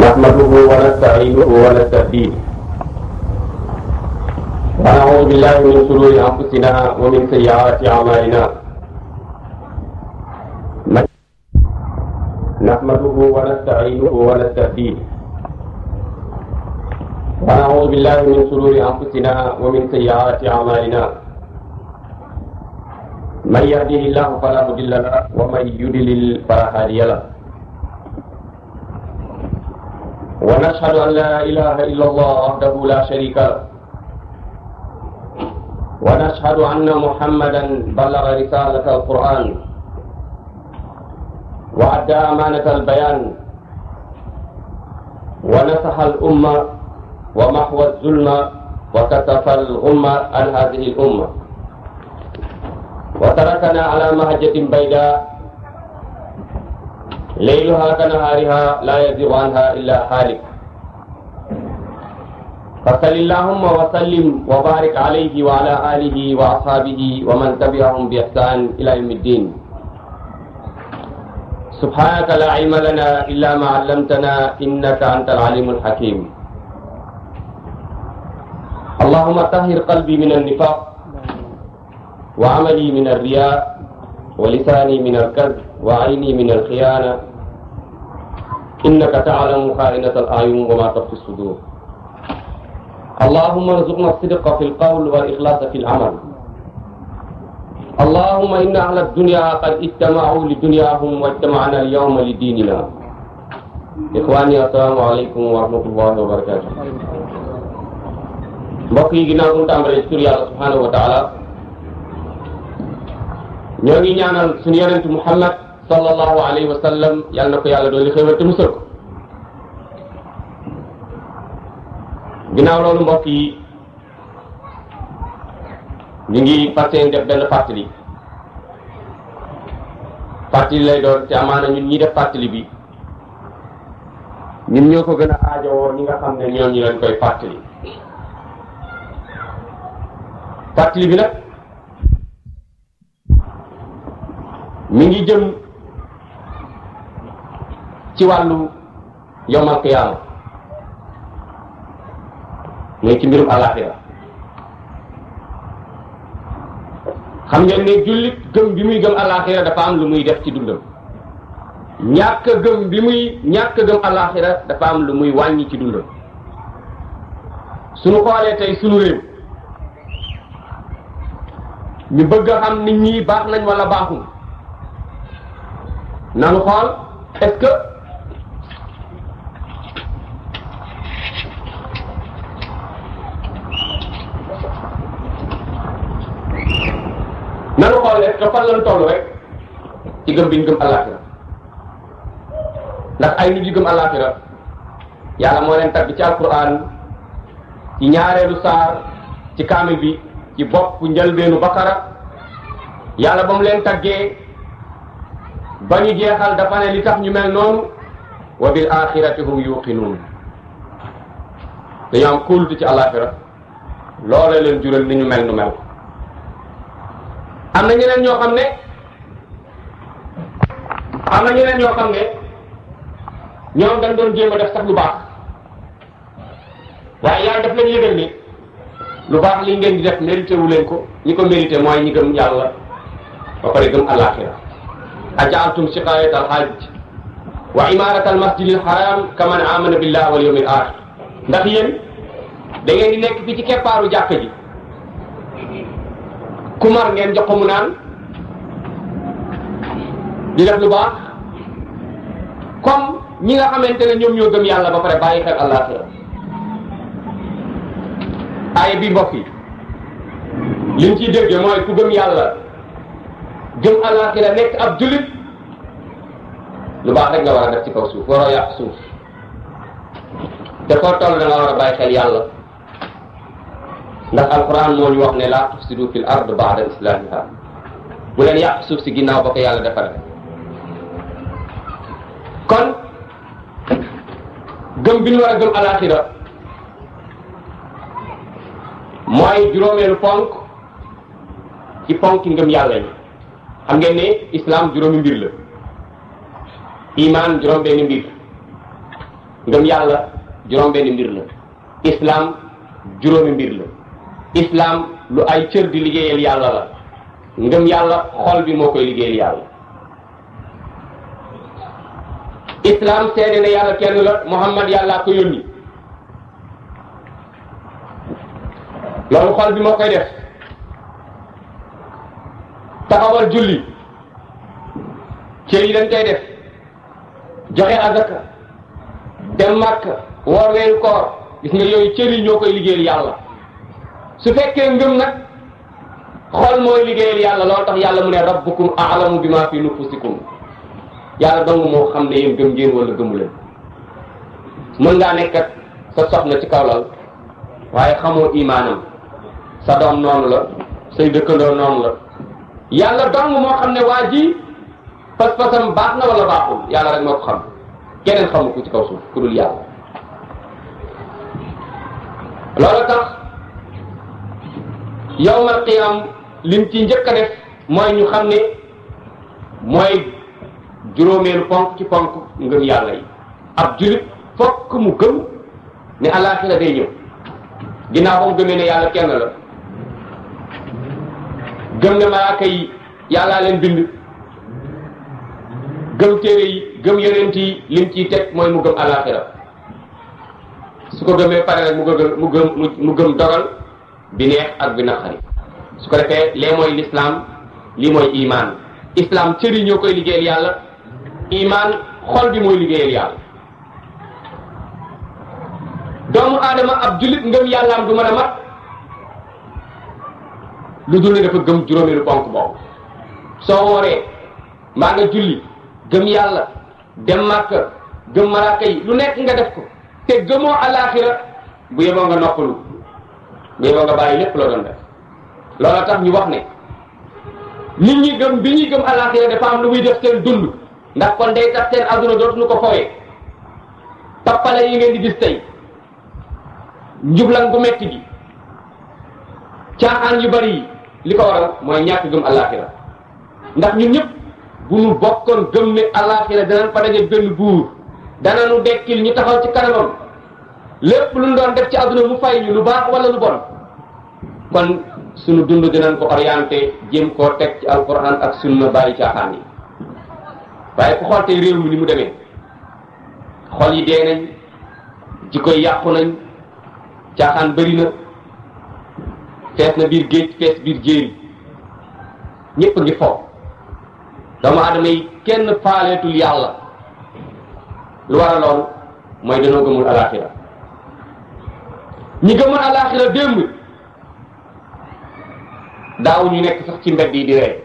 نحمده ونستعينه ونستهديه ونعوذ بالله من شرور انفسنا ومن سيئات اعمالنا من نحمده ونستعينه ونستهديه ونعوذ بالله من شرور انفسنا ومن سيئات اعمالنا من يهده الله فلا مضل له ومن يضلل فلا هادي له ونشهد أن لا إله إلا الله وحده لا شريك له ونشهد أن محمدا بلغ رسالة القرآن وأدى أمانة البيان ونصح الأمة ومحو الظلم وكتف الغمة عن هذه الأمة وتركنا على مهجة بيداء ليلها كنهارها لا يزيغ عنها إلا هالك فصل اللهم وسلم وبارك عليه وعلى آله وأصحابه ومن تبعهم بإحسان إلى يوم الدين سبحانك لا علم لنا إلا ما علمتنا إنك أنت العليم الحكيم اللهم طهر قلبي من النفاق وعملي من الرياء ولساني من الكذب وعيني من الخيانة إنك تعلم خائنة الأعين وما تخفي الصدور اللهم ارزقنا الصدق في القول والإخلاص في العمل اللهم إن أهل الدنيا قد اجتمعوا لدنياهم واجتمعنا اليوم لديننا إخواني السلام عليكم ورحمة الله وبركاته mbokk yi ginnaaw bu mu tàmbalee tur yàlla subhanahu wa taala ñoo ngi ñaanal suñu yonent muhammad sallallahu alayhi wa sallam yal na ko yàlla doon li xéwal te musal ko ginnaaw loolu mbokk yi ñu ngi fas yéene def benn fàttali fàttali lay doon te amaana ñun ñi def fàttali bi ñun ñoo ko gën a aajowoo ñi nga xam ne ñoom ñu leen koy fàttali fàttali bi nag mi ngi jëm ci wàllu yowmal qiyaama mooy ci mbirum àllaaxira xam ngeen ne jullit gëm bi muy gëm àllaaxira dafa am lu muy def ci dundam ñàkk gëm bi muy ñàkk gëm àllaaxira dafa am lu muy wàññi ci dundam suñu xoolee tey suñu réew ñu bëgg a xam nit ñi baax nañ wala baaxul nanu xool est-ce que nanu xool est-ce que fan lañ toll rek ci gëm bi ñu gëm àllaaxira ndax ay nit yu gëm àllaaxira yàlla moo leen tagg ci alquran ci ñaareelu saar ci kaamil bi ci bopp njëlbeenu bakara yàlla ba mu leen taggee ba ñu jeexal dafa ne li tax ñu mel noonu wa bil axirati hum yuqinuun dañoo am kóolute ci àllaaxira loola leen jural ni ñu mel nu mel am na ñeneen ñoo xam ne am na ñeneen ñoo xam ne ñoom dañ doon jéem a def sax lu baax waaye yàlla daf leen yëgal ni lu baax li ngeen di def mérité wu leen ko ñi ko mérité mooy ñi gëm yàlla ba pare gëm àllaaxira ajaaltum siqayat alhajj wa imarat almasjid alharam kaman amana billah wal yawm al axir ndax yéen da ngeen di nekk fi ci keppaaru jàkka ji kumar ngeen jox ko mu naan di def lu baax comme ñi nga xamante ne ñoom ñoo gëm yàlla ba pare bàyyi xel àllaaxira aaya bi mbokk yi liñ ciy dégge mooy ku gëm yàlla gëm àllaaxira nekk ab jullit lu baax rek nga war a def ci kaw suuf waroo yàq suuf te foo toll da nga war a bàyyi xel yàlla ndax alquran moo ñu wax ne laa tufsidu fil ard baada islamiha bu leen yàq suuf si ginnaaw ba ko yàlla defaree kon gëm bi ñu war a gëm àllaaxira mooy juróomeelu ponk ci ponk ngëm yàlla yi xam ngeen ne islam juróomi mbir la iman juróom benn mbir ngëm yàlla juróom benn mbir la islam juróomi mbir la islam lu ay cër di liggéeyal yàlla la ngëm yàlla xol bi moo koy liggéeyal yàlla islam seede na yàlla kenn la muhammad yàllaa ko yónni loolu xol bi moo koy def taxawal julli cër yi dañ koy def joxe azaka dem màkk woor weeru koor gis nga yooyu cër yi ñoo koy liggéeyal yàlla su fekkee ngëm nag xol mooy liggéeyal yàlla loolu tax yàlla mu ne rabbukum a'lamu bima fi nufusikum yàlla dong moo xam ne yéen gëm ngeen wala gëmu leen mën ngaa nekk ak sa soxna ci kaw lal waaye xamoo imaanam sa doom noonu la say dëkkandoo noonu la yàlla dong moo xam ne waa ji pas-pasam baax na wala baaxul yàlla rek moo ko xam keneen xamu ko ci kaw suuf ku dul yàlla loolu tax yawmal qiyam lim ci njëkk a def mooy ñu xam ne mooy juróomeelu ponk ci ponk ngëm yàlla yi ab julit fokk mu gëm ne alaaxira day ñëw ginnaaw ba mu gëmee ne yàlla kenn la gëm ne malaaka yi yàllaa leen bind gëm téere yi gëm yonent yi lim ciy teg mooy mu gëm alaaxira su ko gëmee pare rek mu gëm mu gëm mu gëm dogal bi neex ak bi naqari su ko defee lee mooy l'islam lii mooy iman islam cër yi ñoo koy liggéeyal yàlla iman xol bi mooy liggéeyal yàlla doomu aadama ab jullit ngëm yàllaam du mën a mat lu dul ne dafa gëm juróomeelu ponk boobu soo wooree mbaa nga julli gëm yàlla dem màkka gëm malaaka yi lu nekk nga def ko te gëmoo alaaxira bu yeboo nga noppalu bu yeboo nga bàyyi lépp loo doon def loola tax ñu wax ne nit ñi gëm bi ñuy gëm alaaxira dafa am lu muy def seen dund ndax kon day tax seen adduna dootuñu ko fowee tappale yi ngeen di gis tey njublan gu metti gi caaxaan yu bari yi li ko waral mooy ñàkk gëm alaaxira ndax ñun ñëpp bu ñu bokkoon gëm ne alaaxira danañ fa daje benn buur danañu dekkil ñu taxaw ci kanamam lépp lu ñu doon def ci adduna mu fay ñu lu baax wala lu bon kon sunu dund dinañ ko orienté jéem koo teg ci alquran ak sunna bàyyi caaxaan yi waaye ku xool tey réew mi ni mu demee xol yi dee nañ jikko yi yàqu nañ caaxaan bëri na fees na biir géej fees biir jéeri ñëpp ngi fo doomu aadama yi kenn faaleetul yàlla lu war a loolu mooy dañoo gëmul alaxira ñi gëmul alaxira démb daaw ñu nekk sax ci mbedd yi di rey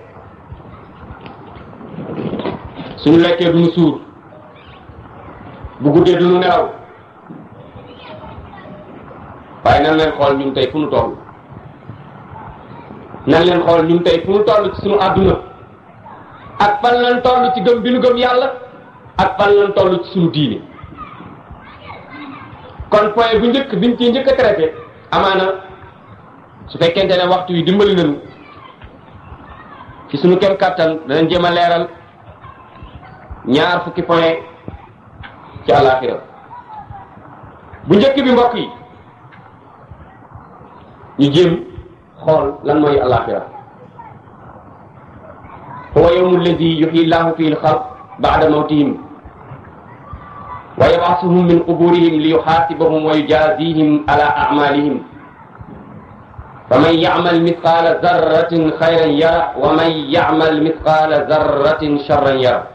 suñu lekkee duñu suur bu guddee duñu nelaw waaye nan leen xool ñun tey fu nu toll nan leen xool ñun tey fu nu toll ci suñu àdduna ak fan lañ toll ci gëm bi nu gëm yàlla ak fan lañ toll ci suñu diine kon point bu njëkk biñ ciy njëkk a traité amaana su fekkente ne waxtu yi dimbali nañu ci suñu kem kàttan danañ jéem a leeral ñaar fukki point ci àllaaxira bu njëkk bi mbokk yi ñu jéem xool lan mooy àllaaxira huwa yawmu alladi yuxyi llahu fihi lxalq bada mawtihim wa yabasuhum min quburihim li yuxaasibahum wa yujazihim ala amalihim faman yacmal mithqala zarratin xayran yara wa man yacmal mithqala zarratin charran yara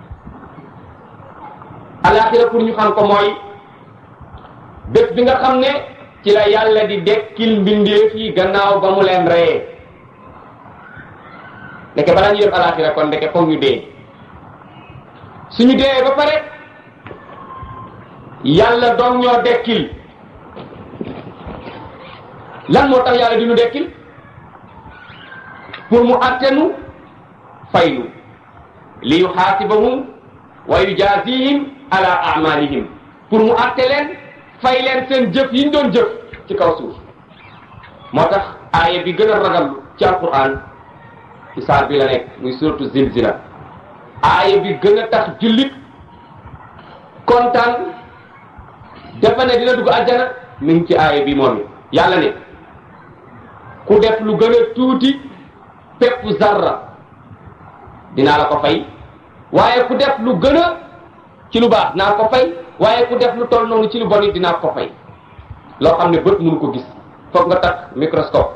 alaxira pour ñu xam ko mooy bés bi nga xam ne ci la yàlla di dekkil mbindeef yi gannaaw ba mu leen reyee ndeke balaa ñu def alaxira kon ndeke foog ñu dee suñu dee ba pare yàlla doom ñoo dekkil lan moo tax yàlla di ñu dekkil pour mu attenu faynu li yuxaasibahum wa yujaazihim ala amalihim pour mu atte leen fay leen seen jëf yi ñu doon jëf ci kaw suuf moo tax aaya bi gën a ragal ci alquran ci saar bi la nekk muy suratu zilzila. aaya bi gën a tax jullit kontaan dafa ne dina dugg àjjana mi ngi ci aaya bi moom yàlla ne ku def lu gën a tuuti pepp zarra dinaa la ko fay waaye ku def lu gën a ci lu baax dinaa ko fay waaye ku def lu toll noonu ci lu bon it dinaa ko fay loo xam ne bët mënu ko gis foog nga takk microscope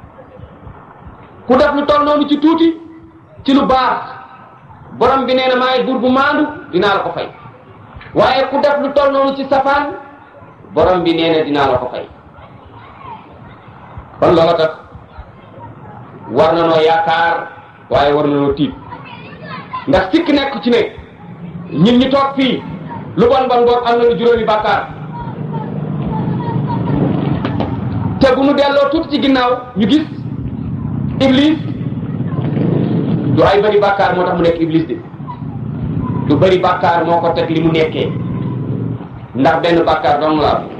ku def lu toll noonu ci tuuti ci lu baax borom bi nee na maay buur bu maandu dinaa la ko fay waaye ku def lu toll noonu ci safaan borom bi nee na dinaa la ko fay kon loola tax war na noo yaakaar waaye war na noo tiit ndax sikk nekk ci ne ñun ñi toog fii lu bon bon boog am nañu juróomi bàkkaar te bu nu delloo tuuti ci ginnaaw ñu gis iblis du ay bari bàkkaar moo tax mu nekk iblis de du bari bàkkaar moo ko teg li mu nekkee ndax benn bàkkaar dong la am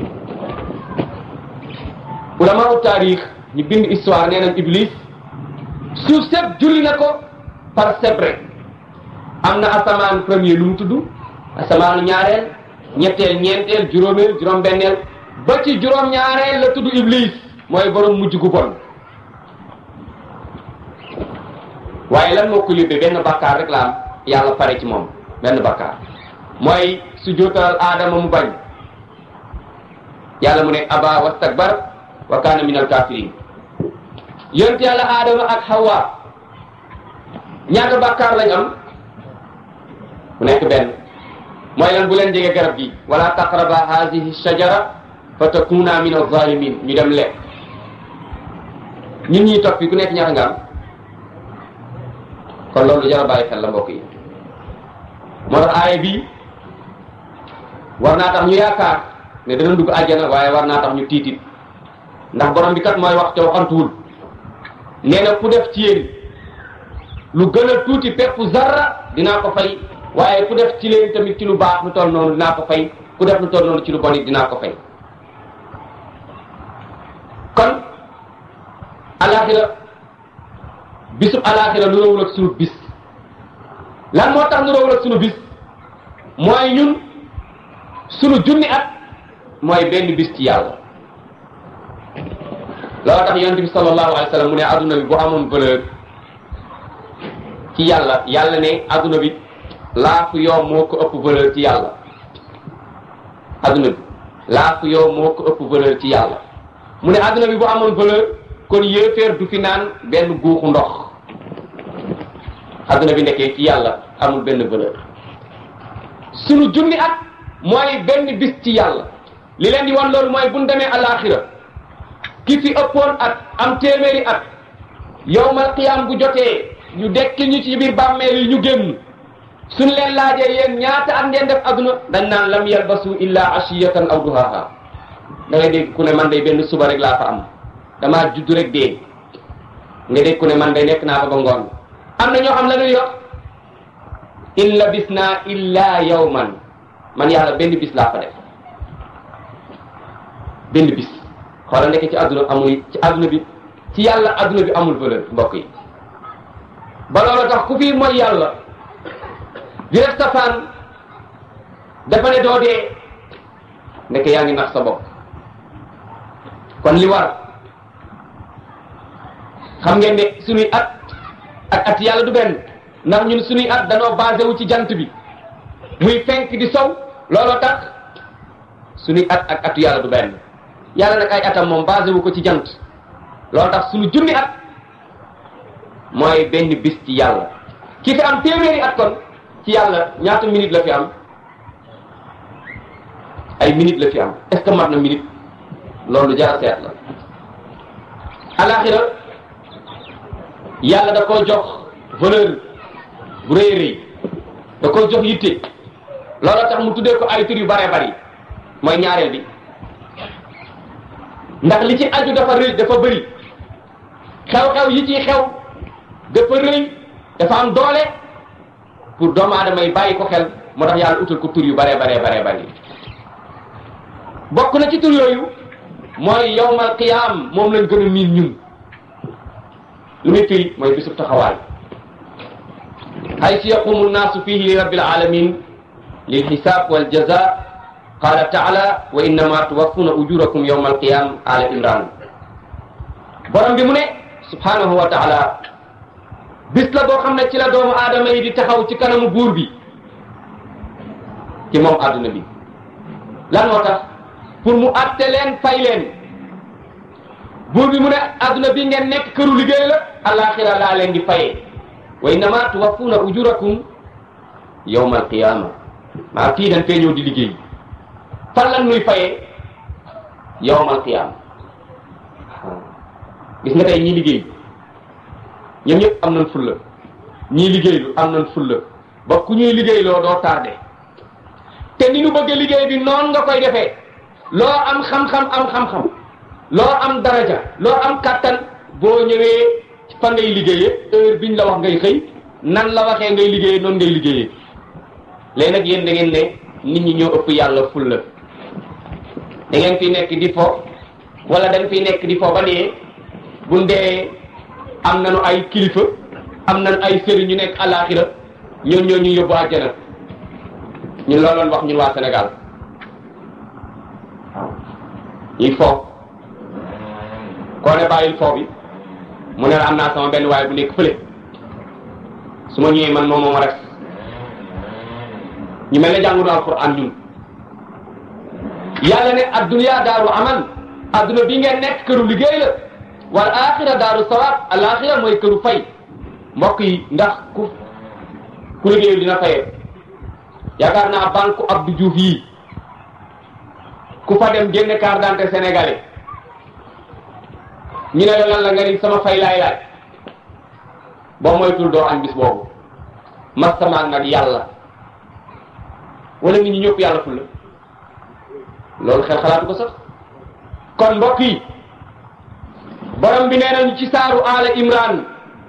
ulama u taarix ñu bind histoire nee nañ iblis suuf sëpp julli na ko par sebre am na asamaan premier lu mu tudd asamaanu ñaareel ñetteel ñeenteel juróomeel juróom-benneel ba ci juróom-ñaareel la tudd iblis mooy borom mujj gu bon waaye lan moo ko yóbbee benn bàkkaar rek la am yàlla pare ci moom benn bàkkaar mooy su jootal aadama mu bañ yàlla mu ne aba wastakbar wa kaana min al kafirin yonent yàlla aadama ak hawa ñaata bàkkaar lañ am mu nekk benn mooy lan bu leen jege garab gi wala taqraba hadihi shajara fa takuna min alzalimin ñu dem lekk ñun ñuy topp fi ku nekk ñaata nga am kon loolu jara bàyyi xel la mbokk yi moo tax aaya bi war naa tax ñu yaakaar ne dana dugg àjjana waaye war naa tax ñu tiitit ndax borom bi kat mooy wax te waxantuwul nee na ku def ci yéen lu gën a tuuti pepp zarra dinaa ko fay waaye ku def ci leen tamit ci lu baax lu toll noonu dinaa ko fay ku def lu toll noonu ci lu bon it dinaa ko fay kon alaxira bisub alaxira lu rawul ak sunu bis lan moo tax lu rawul ak sunu bis mooy ñun sunu junni at mooy benn bis ci yàlla loolu tax yonent bi sallallahu alayhi wa sallam mu ne adduna bi bu amoon valeur ci yàlla yàlla ne adduna bi laafu yow moo ko ëpp valeur ci yàlla adduna bi laafu yow moo ko ëpp valeur ci yàlla mu ne adduna bi bu amoon valeur kon yéeféer du fi naan benn guuxu ndox adduna bi nekkee ci yàlla amul benn valeur sunu junni at mooy benn bis ci yàlla li leen di wan loolu mooy bu ñu demee alaxira ki fi ëppoon at am téeméeri at yowmal qiyaam bu jotee ñu dekki ñu ci biir bàmmeel yi ñu génn suñ leen laajee yéen ñaata at ngeen def adduna dañ naan lam yalbasu illa ashiyatan aw duhaha da ngay dégg ku ne man day benn suba rek laa fa am damaa judd rek dee nga dégg ku ne man day nekk naa fa ba ngoon am na ñoo xam la ñuy wax in labisna illa yawman man yàlla benn bis laa fa def benn bis xoolal nekk ci adduna amul ci adduna bi ci yàlla adduna bi amul valeur mbokk yi ba loolu tax ku fi mooy yàlla di def safaan dafa ne doo dee nekk yaa ngi nax sa bopp kon li war xam ngeen ne suñuy at ak at yàlla du benn ndax ñun suñuy at danoo basé wu ci jant bi muy fenk di sow looloo tax suñuy at ak atu yàlla du benn yàlla nag ay atam moom basé wu ko ci jant loolu tax suñu junni at mooy benn bis ci yàlla ki fi am téeméeri at kon ci yàlla ñaata minute la fi am ay minute la fi am est ce que mat na minute loolu jara seet la alaxira yàlla da koo jox valeur bu rëy rëy da koo jox yitte loolu tax mu tuddee ko ay tur yu bare bari mooy ñaareel bi ndax li ci aju dafa rëy dafa bëri xew-xew yi ciy xew dafa rëy dafa am doole pour doomu aadama yi bàyyi ko xel moo tax yàlla utal ko tur yu bare bare bare bari bokk na ci tur yooyu mooy yawmal qiyaam moom lañ gën a miin ñun lu muy firi mooy bisub taxawaay haysu yaqumu nnaasu fihi li rabbil alamin lil xisaab wal jaza qala taala wa innama tuwaffuna ujurakum yawma alqiyam ala imran borom bi mu ne subhanahu wa taala bis la boo xam ne ci la doomu aadama yi di taxaw ci kanamu buur bi ci moom adduna bi lan moo tax pour mu atte leen fay leen buur bi mu ne adduna bi ngeen nekk këru liggéey la alaxira laa leen di fayee wa innama tuwaffuna ujurakum yawma alqiyama maa kii dañ fee ñëw di liggéey fan lan nuy fayee yawma alqiyama gis nga tey ñii liggéey ñoom ñëpp am nañ fulla ñii liggéeylu am nañ fulla ba ku ñuy liggéeyloo doo tardé te ni nu bëgg liggéey bi noonu nga koy defee loo am xam-xam am xam-xam loo am daraja loo am kàttan boo ñëwee fa ngay liggéeyee heure biñ la wax ngay xëy nan la waxee ngay liggéeyee noonu ngay liggéeyee léegi nag yéen da ngeen ne nit ñi ñoo ëpp yàlla fulla da ngeen fi nekk di fo wala dañ fi nekk di fo ba dee bu dee am nañu ay kilifa am nañu ay sëriñ ñu nekk àllaaxira ñoom ñoo ñu yóbbu àjjana ñun looloon wax ñun waa Sénégal waaw ñuy fo koo ne bàyyil fo bi mu ne la am naa sama benn waaye bu nekk fële su ma ñëwee man moom moo ma rek ñu mel ne jàngu alquran ñun yàlla ne adduniya daaru amal adduna bi ngeen nekk këru liggéey la wal axira daaru sawaab al axira mooy këru fay mbokk yi ndax ku ku liggéeyul dina fayee yaakaar naa banque Abdou Diouf yii ku fa dem génne carte d'identité sénégalais ñu ne la lan la nga ni sama fay laay laaj boo moytul doo añ bis boobu mastamaan nag yàlla wala nit ñi ñëpp yàlla ful la loolu xel xalaatu ko sax kon mbokk yi borom bi nee nañu ci saaru ala imran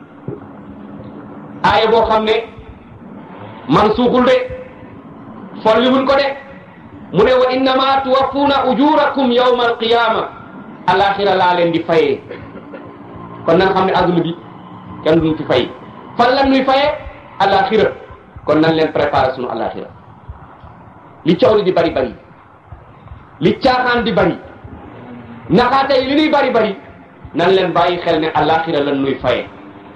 aaya boo xam ne man suuxul de folli wuñ ko de mu ne wa innama tuwaffuna ujurakum yawma alqiyama alaxira laa leen di fayee kon nan xam ne adduna bi kenn duñ fi fay fan lan nuy fayee alaxira kon nan leen préparé sunu alaxira li coow li di bari bari li caaxaan di bari naxaate yi li nuy bari bari nan leen bàyyi xel ne alaxira lan nuy fayee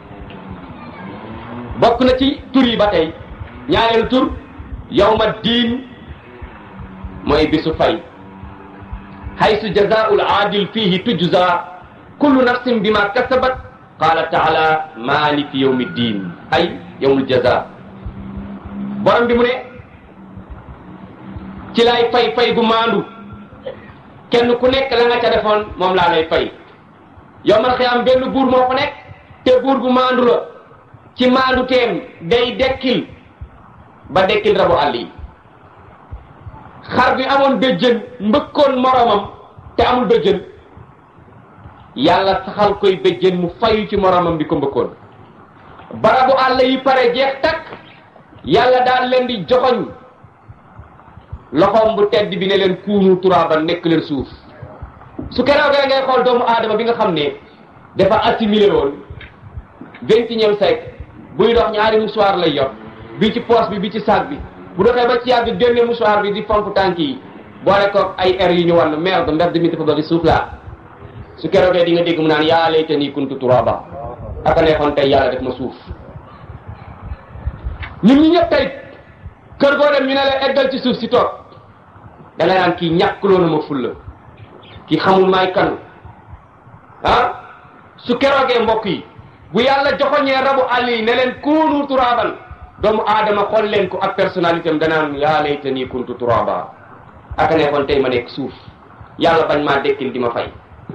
bokk na ci tur yi ba tey ñaareelu tur yawma diin mooy bisu fay haysu jazaa'ul aadil fihi tujza kullu nafsin bima kasabat qala taala maliki yawmi diin ay yawmul jaza borom bi mu ne ci lay fay fay gu maandu kenn ku nekk la nga ca defoon moom laa lay fay yawmal xiyaam benn buur moo fa nekk te buur gu maandu la ci maandu teem day dekkil ba dekkil rabu àll yi xar bi amoon béjjën mbëkkoon moromam te amul béjjën yàlla saxal koy béjjën mu fayu ci moromam bi ko mbëkkoon barabu àll yi pare jeex takk yàlla daal leen di joxoñ loxoom bu tedd bi ne leen kuunu turaaban nekk leen suuf su keroog ngay xool doomu aadama bi nga xam ne dafa assimilé woon vingt et unième siècle buy dox ñaari mouchoir lay yor bi ci poche bi bi ci sac bi bu doxee ba ci yàgg génne mouchoir bi di fomp tànk yi boole ko ay air yu ñu wan merde mbedd mi dafa bari suuf laa su keroogee di nga dégg mu naan yaa laytanii kuntu turaba aka neexoon tey yàlla def ma suuf ñun ñi ñëpp tey kër goo dem ñu ne la eggal ci suuf si toog da nga naan kii ñàkkuloo na ma fulla kii xamul maay kan ah su keroogee mbokk yi bu yàlla joxoñee rabu àll yi ne leen kuunu turaban doomu aadama xool leen ko ak personnalité am danaan yaa laytanii kuntu turaba aka neexoon tey ma nekk suuf yàlla bañ maa dekkil di ma fay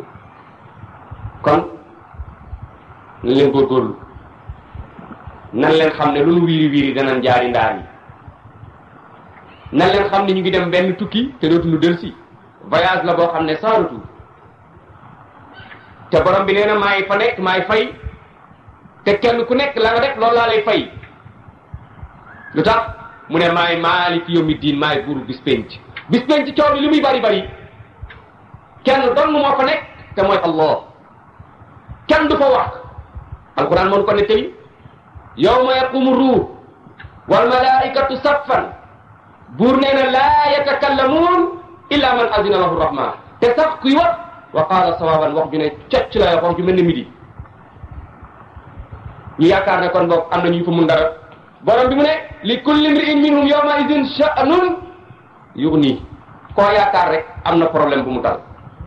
kon nan leen góorgóorlu nan leen xam ne lu nu wiiri wiiri danañ jaari ndaar yi nan leen xam ne ñu ngi dem benn tukki te dootuñu delsi voyage la boo xam ne sans retour te borom bi nee na maay fa nekk maay fay te kenn ku nekk la nga def loolu laa lay fay lu tax mu ne maay maaliki yawmi diin maay buuru bis penc bis penc coow li li muy bari bari kenn dong moo fa nekk te mooy allah kenn du fa wax alquran moo ko nettali yawma yaqumu ruux wal malaikatu saffan buur nee na laa yatakallamuun illa man azina lahu rahman te sax kuy wax wa qaala sawaban wax ju ne cocc la wax ju mel ne midi ñu yaakaar ne kon boog am na ñu fa mun dara borom bi mu ne li kulli mri'in minhum yawma idin sha'nun yughni koo yaakaar rek am na problème bu mu dal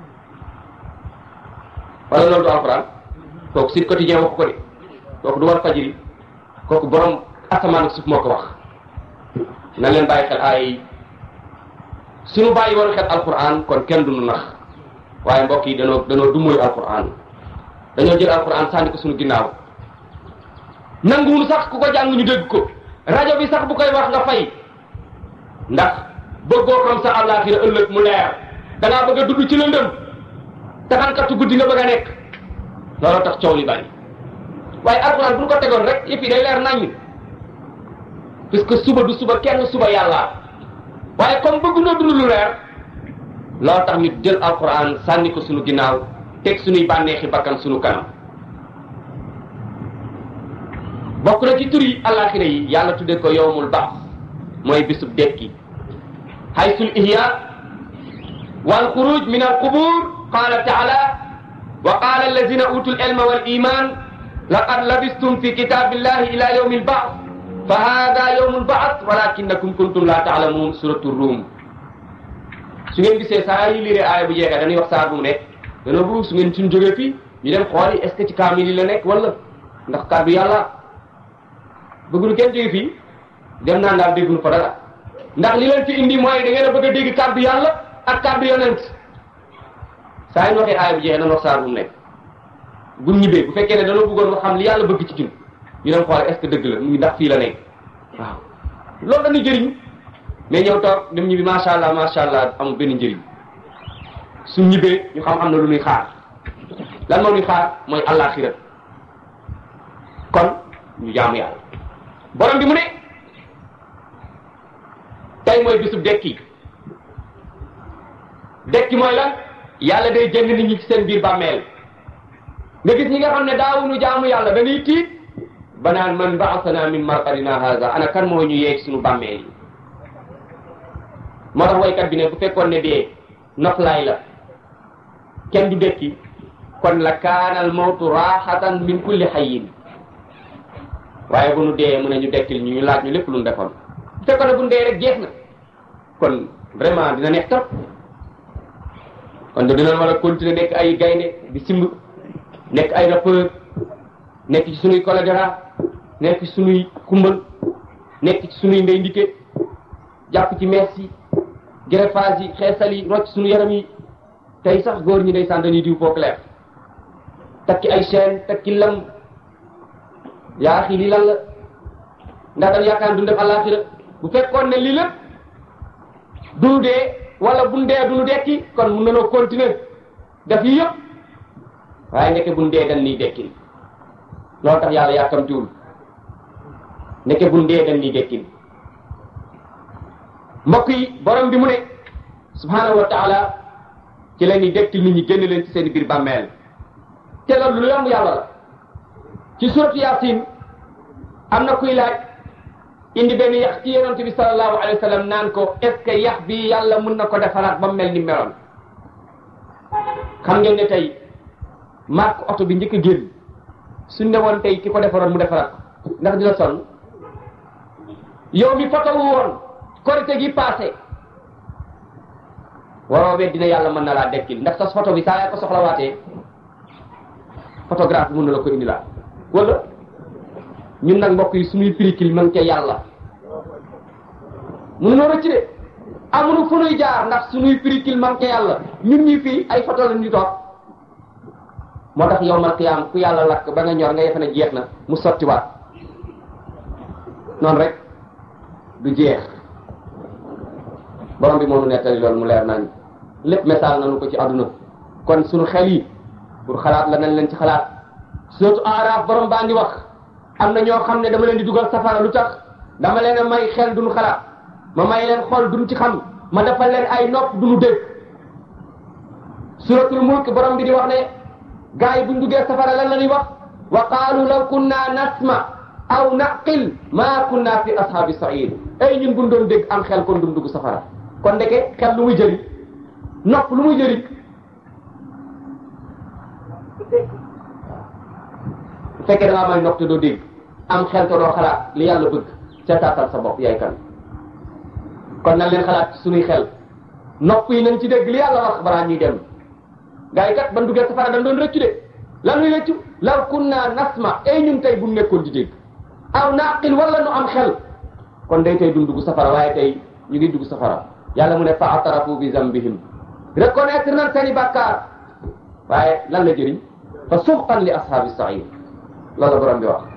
wala loolu du alquran kooku Sud Quotidien wax ko de kooku du war fajiri kooku borom asamaan ak suuf moo ko wax na leen bàyyi xel ay suñu bàyyi woon xel alquran kon kenn du nu nax waaye mbokk yi danoo danoo dummoyu alquran dañoo jël alquran sànni ko suñu ginnaaw nanguwul sax ku ko jàng ñu dégg ko rajo bi sax bu koy wax nga fay ndax bëggoo xam sa àllaaxira ëllëg mu leer da ngaa bëgg a dugg ci lëndëm taxankatu guddi nga bëgg a nekk looloo tax coow li bari waaye alxuraan bu ñu ko tegoon rek yëf yi day leer naññ puisque suba du suba kenn suba yàlla waaye comme bëgg noo dund lu leer loolu tax ñu jël alxuraan sànni ko sunu ginnaaw teg sunuy bànneexi bakkan sunu kanam bokk na ci tur yi àllaaxira yi yàlla tudde ko yowmul baax mooy bisub dekki haysul ihya wal xuruj min al qubur qala taala wa qala allazina utul ilma wal iman laqad labistum fi kitabillahi ila yawmi lbaas fa hada yawmu lbaas walakinakum kuntum la taalamun suratu rum su ngeen gisee saa yi liree aaya bu jeexee dañuy wax saa bu mu nekk dana bu su ngeen suñ jógee fii ñu dem xooli est ce que ci kaamil yi la nekk wala ndax kàddu yàlla bëggul kenn jóge fii dem naan daal dégguñu fa dara ndax li leen fi indi mooy da ngeen a bëgg a dégg kàddu yàlla ak kàddu yonent saa yi waxee aaya bu jeexee dañu wax saa bu mu nekk buñ ñibbee bu fekkee ne dañoo bëggoon nga xam li yàlla bëgg ci jun ñu dem xool est ce que dëgg la muy ndax fii la nekk waaw loolu dañuy jëriñ mais ñëw toog dem ñibbi macha allah macha allah amul benn njëriñ suñ ñibbee ñu xam am na lu ñuy xaar lan moo ñuy xaar mooy àllaaxira kon ñu jaamu yàlla borom bi mu ne tey mooy bisub dekki dekki mooy lan yàlla day jënd nit ñi ci seen biir bàmmeel nga gis ñi nga xam ne daawuñu jaamu yàlla dañuy tiit ba naan man baasana min marqadina haza ana kan moo ñu yeeg suñu bàmmeel yi moo tax waykat bi ne bu fekkoon ne dee noflaay la kenn du dekki kon la kaanal mawtu raaxatan min kulli xayin waaye bu nu dee mu ne ñu dekkil ñu ñu laaj ñu lépp lu nu defoon bu fekkoon ne bu nu dee rek jeex na kon vraiment dina neex trop kon dina war a continuer nekk ay gaynde di simb nekk ay rappeur nekk ci sunuy choléra nekk ci sunuy kumbal nekk ci sunuy ndey ndike jàpp ci mees yi greffage yi xeesal yi rocc sunu yaram yi tey sax góor ñi day saan dañuy diw foo clair takki ay chaîne takki lam yaa xii lii lan la ndax dañ yaakaar duñ def àllaaxira bu fekkoon ne lii lépp duñu dee wala buñ dee duñu dekki kon mun nanoo continuer def yi yëpp waaye nekke buñ dee dañ nii dekki loolu tax yàlla yàkkamtiwul nekke buñ dee dañ nii dekki mbokk yi borom bi mu ne subhanahu wa taala ci leen ni dekkil nit ñi génn leen ci seen biir bàmmeel te loolu lu yomb yàlla la ci suratu yasin am na kuy laaj indi benn yax ci yonent bi sallallahu alayhi wa sallam naan ko est ce que yax bi yàlla mën na ko defaraat ba mel ni meloon xam ngeen ne tey marque oto bi njëkk a génn suñ ne woon tey ki ko defaroon mu defaraat ko ndax dina sonn yow mi photo wu woon korite gi passé waroo wet dina yàlla mën na laa dekkil ndax sa photo bi saa yaa ko soxlawaatee photographe bi mën na la ko indi laa wala ñun nag mbokk yi suñuy pirikil man ca yàlla mënu noo rëcc de amuñu fu nuy jaar ndax suñuy pirikil man ca yàlla ñun ñi fii ay photo la ñu toog moo tax yow mal qiyaam ku yàlla lakk ba nga ñor nga yefe ne jeex na mu sottiwaat noonu rek du jeex borom bi moo nu nettali loolu mu leer nañ lépp message nañu ko ci àdduna kon suñu xel yi pour xalaat la nañ leen ci xalaat surtout aaraaf borom baa ngi wax am na ñoo xam ne dama leen di dugal safara lu tax dama leen a may xel duñu xalaat ma may leen xol duñu ci xam ma defal leen ay nopp duñu dégg suratul mulk borom bi di wax ne gars yi buñ duggee safara lan la ñuy wax wa qaalu law kunna nasma aw naqil maa kunna fi ashaabi sair ay ñun buñ doon dégg am xel kon duñ dugg safara kon ndeke xel lu muy jëriñ nopp lu muy jëriñ bu fekkee da ngaa may nopp te doo dégg am xel te doo xalaat li yàlla bëgg ca taatal sa bopp yaay kan kon nañ leen xalaat ci suñuy xel nopp yi nañ ci dégg li yàlla wax balaa ñuy dem gars yi kat ban duggee safara dañ doon rëccu de lan luy rëccu law kunna nasma ay ñun tey bu nekkoon di dégg aw naqil wala nu am xel kon day tey duñ dugg safara waaye tey ñu ngi dugg safara yàlla mu ne fa atarafu bi zambihim reconnaître nañ seeni bàkkaar waaye lan la jëriñ fa suxqan li ashaabi sair loolu la borom bi wax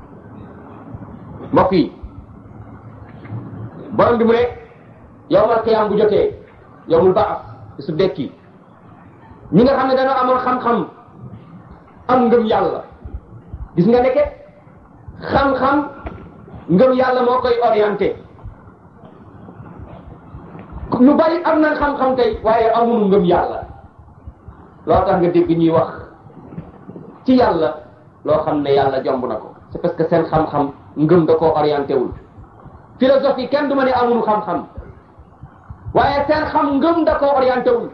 mbokk yi borom bi mu ne yowmal qiyaam bu jotee yowmul baas su dekki ñi nga xam ne dañoo amoon xam-xam am ngëm yàlla gis nga nekke xam-xam ngëm yàlla moo koy orienté ñu bari am nañ xam-xam tey waaye amuñu ngëm yàlla loo tax nga dégg ñuy wax ci yàlla loo xam ne yàlla jomb na ko c'est parce que seen xam-xam ngëm da koo orienté wul philosophie kenn du ma ne amuñu xam-xam waaye seen xam ngëm da koo orienté wul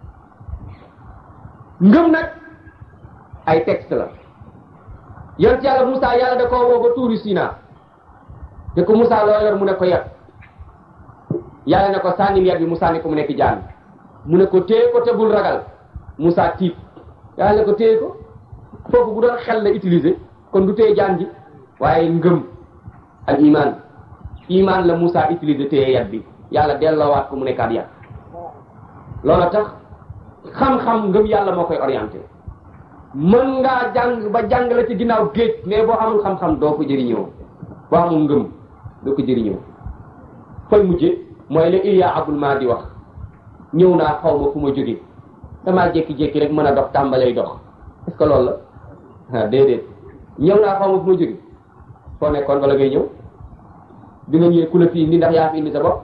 ngëm nag ay texte la yonent yàlla Moussa yàlla da koo woo ba tuuri Sina te ko Moussa loo yor mu ne ko yet yàlla ne ko sànni yet bi Moussa ne ko mu nekk jaan mu ne ko téye ko te bul ragal Moussa tiit yàlla ne ko téye ko foofu bu doon xel la utiliser kon du téye jaan ji waaye ngëm al iman iman la Moussa utiliser téye yet bi yàlla delloowaat ko mu nekkaat yet loola tax xam-xam ngëm yàlla moo koy orienté mën ngaa jàng ba jàng la ci ginnaaw géej mais boo amul xam-xam doo ko jëriñoo boo amul ngëm doo ko jëriñoo fay mujje mooy la Ilya Abul maa di wax ñëw naa xaw ma fu ma jóge damaa jékki-jékki rek mën a dox tàmbalay dox est-ce que loolu la ah déedéet ñëw naa xaw ma fu ma jóge foo nekkoon bala ngay ñëw bi nga ñëwee ku la fi indi ndax yaa fi indi sa bopp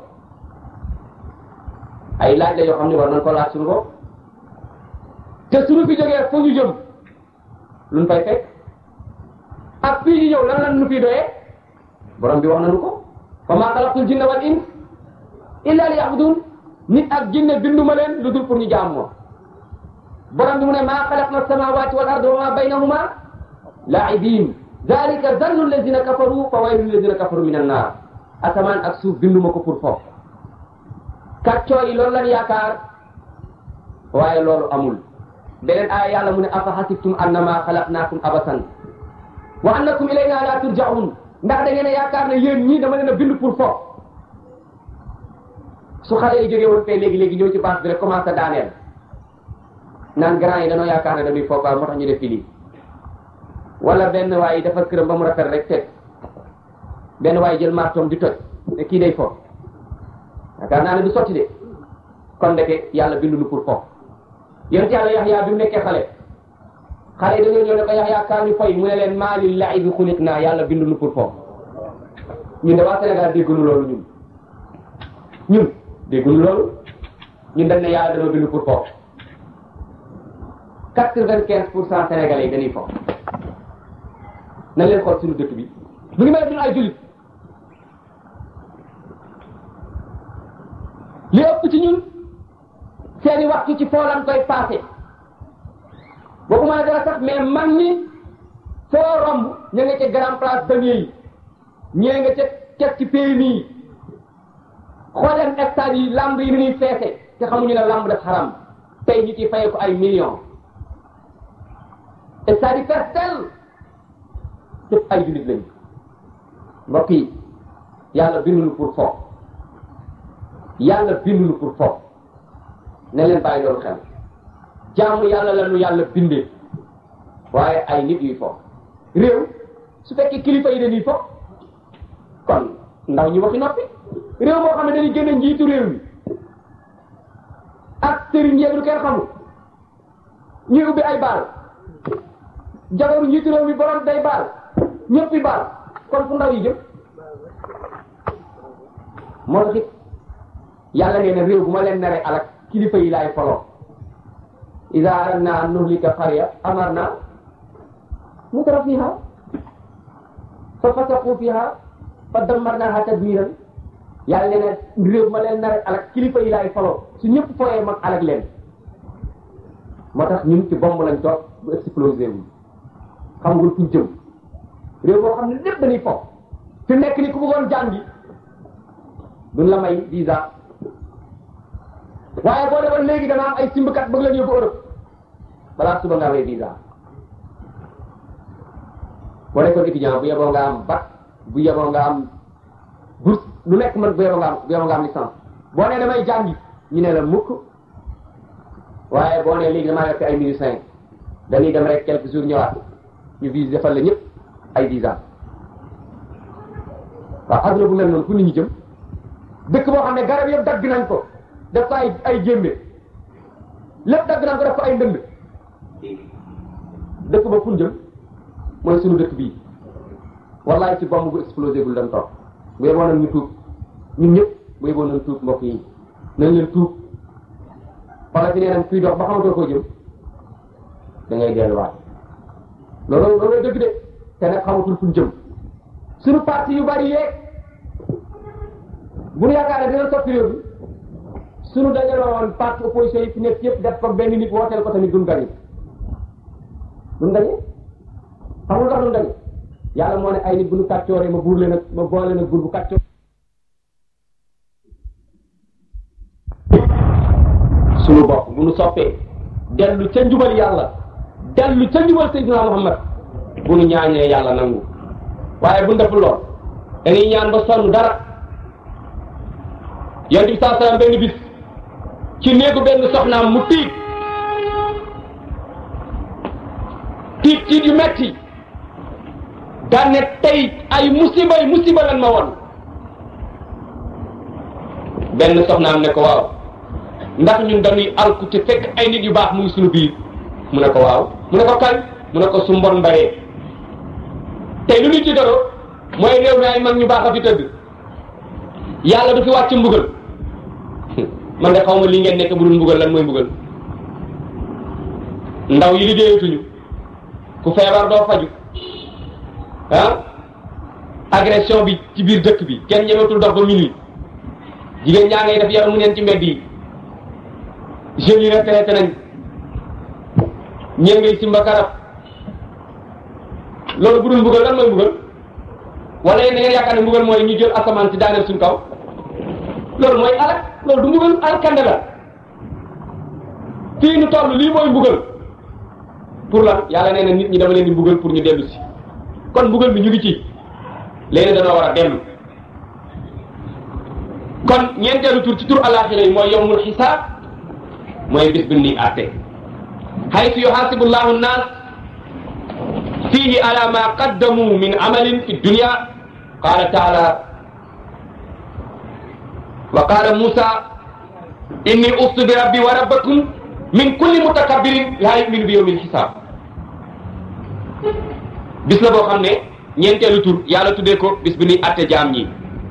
ay laaj la yoo xam ne war nañ ko laaj suñu bopp te suñu fi jógee fu ñu jëm luñ fay fekk ak fii ñu ñëw lan lan nu fi doyee borom bi wax nañu ko fa maa xalaqtul jinna wal ins illa li ya'budun nit ak jinne binduma leen lu dul pour ñu jaam moom borom bi mu ne maa xalaqna samawati wal arda wa ma baynahuma la'ibin dalika zannu alladina kafaru fa waylu alladina kafaru min annar asamaan ak suuf binduma ko pour foofu kàccoor yi loolu lan yaakaar waaye loolu amul beneen aaya yàlla mu ne afa hasibtum annama xalaqnaakum abasan wa annakum ilayna la turja'un ndax da ngeen a yaakaar ne yéen ñii dama leen a bind pour foofu su xale yi jógee woon fee léegi léegi ñëw ci base bi rek commencé daaneel naan grand yi dañoo yaakaar ne dañuy foofu moo tax ñu def fi lii wala benn waay dafa këram ba mu rafet rek teg benn waay jël martoom di toj ne kii day foofu yaakaar naa ne du sotti de kon ndeke yàlla binduñu pour foofu yonent yàlla Yaxya bi mu nekkee xale xale yi dañoo ñëw ne ko Yaxya kaa ñu foy mu ne leen maa lil la'ibi xuliq naa yàlla binduñu pour foofu ñun de waa Sénégal dégguñu loolu ñun ñun dégguñu loolu ñun dañ ne yàlla dañoo bindu pour foofu quatre-vingt-quinze pour cent sénégalais yi dañuy foofu nañ leen xool suñu dëkk bi mu ngi mel ni ay jullit li ëpp ci ñun seeni waxtu ci foolan koy passé boobu mën a dara sax mais mag ñi foo romb ña nga ca grand place damier yi ñee nga ca kes ci PMI yi xooleen stade yi lamb yi ni ñuy feese te xamuñu ne lamb def xaram tey ñi ci fayee ko ay millions stade yi fees tel yëpp ay jullit lañu mbokk yi yàlla binduñu pour foofu yàlla binduñu pour foofu ne leen bàyyi loolu xel jaamu yàlla la nu yàlla bindee waaye ay nit yuy foofu réew su fekkee kilifa yi dañuy foofu kon ndaw ñi waxi noppi réew moo xam ne dañuy génne njiitu réew mi ak sëriñ yeeg lu kenn xamul ñuy ubbi ay baal jabaru njiitu réew mi borom day baal ñëppi baal kon fu ndaw yi jëm moo tax it yàlla nee na réew bu ma leen naree alak kilifa yi laay foloo ida aradna an nuhlika qarya amarna mutra fiha fa fasaqu fiha fa dammarnaha tadmiran yàlla nee na réew ma leen nar alak kilifa yi laay faloo su ñëpp fooyee mag alak leen moo tax ñun ci bomb lañ toog bu explosé wu xamagul fuñ jëm réew moo xam ne lépp dañuy fo fi nekk ni ku bëggoon jàngi duñ la may visa waaye boo demoon léegi dana am ay simbkat bëgg la yóbbu Europe balaa suba nga amee visa boo nekkoon étudiant bu yeboo nga am bac bu yeboo nga am bourse lu nekk man bu yeboo nga am bu yeboo nga am licence boo nee damay jàngi ñu ne la mukk waaye boo nee léegi damaa nekk ay musiciens dañuy dem rek quelques jours ñëwaat ñu vise defal la ñëpp ay visa waaw adduna bu mel noonu fu nit ñi jëm dëkk boo xam ne garab yëpp dagg nañ ko def ko ay ay jémbe lépp dagg nañ ko def ko ay ndënd dëkk ba fu ñu jëm mooy suñu dëkk bii wallaay ci bomb bu explosé gul dem toog bu yeboo nañ ñu tuub ñun ñëpp bu yeboo nañ tuub mbokk yi nañ leen tuub wala fi nee nañ kuy dox ba xamatoo koo jëm da ngay delluwaat loolu loolu dëgg de te nag xamatul fu ñu jëm suñu parti yu bari yeeg bu ñu yaakaar ne dina soppi réew mi suñu dajaloo woon parti opposition yi fi nekk yëpp def ko benn nit wooteel ko tamit duñ gañe duñ gañe xamul tax duñ gañe yàlla moo ne ay nit bu ñu kàccooree ma buur leen ak ma boole leen ak buur bu kàccoor suñu bopp bu ñu soppee dellu ca njubal yàlla dellu ca njubal Seydina Muhammad bu ñu ñaañee yàlla nangu waaye bu ñu deful lool dañuy ñaan ba sonn dara yonent bi saa salaam benn bis ci néegu benn soxnaam mu tiit tiit tiit yu metti daan ne tey ay musiba yi musiba lan ma woon benn soxnaam ne ko waaw ndax ñun dañuy alku te fekk ay nit yu baax mu ngi suñu biir mu ne ko waaw mu ne ko kan mu ne ko su mbon mbaree tey lu ñu ci doro mooy réew mi ay mag ñu baax a fi tëdd yàlla du fi wàcc mbugal man de xaw ma li ngeen nekk bu dul mbugal lan mooy mbugal ndaw yi liggéeyatuñu ku feebar doo faju ah agression bi ci biir dëkk bi kenn ñemetul dox ba minuit jigéen ñaa ngay def yaram mu neen ci mbedd yi jeunes yi retraité nañ ñeen ngay simba karab loolu bu dul mbugal lan mooy mbugal wala yéen da ngeen yaakaar ne mbugal mooy ñu jël asamaan si daaneel suñ kaw loolu mooy alak loolu du mbugal alkande la fii nu toll lii mooy mbugal pour lan yàlla nee na nit ñi dama leen di mbugal pour ñu dellu si kon mbugal bi ñu ngi ci léegi danoo war a dellu kon ñeenteelu tur ci tur alaxira yi mooy yowmul xisaab mooy bis bi ni àtte haytu yuhasibu llahu nnaas fihi ala ma qaddamu min amalin fi dunya qala taala wa qala musa inni ustu bi rabbi wa rabbakum min kulli mutakabbirin la yuminu bi yawmil xisaab bis la boo xam ne ñeenteelu tur yàlla tuddee ko bis bi ñuy àtte jaam ñi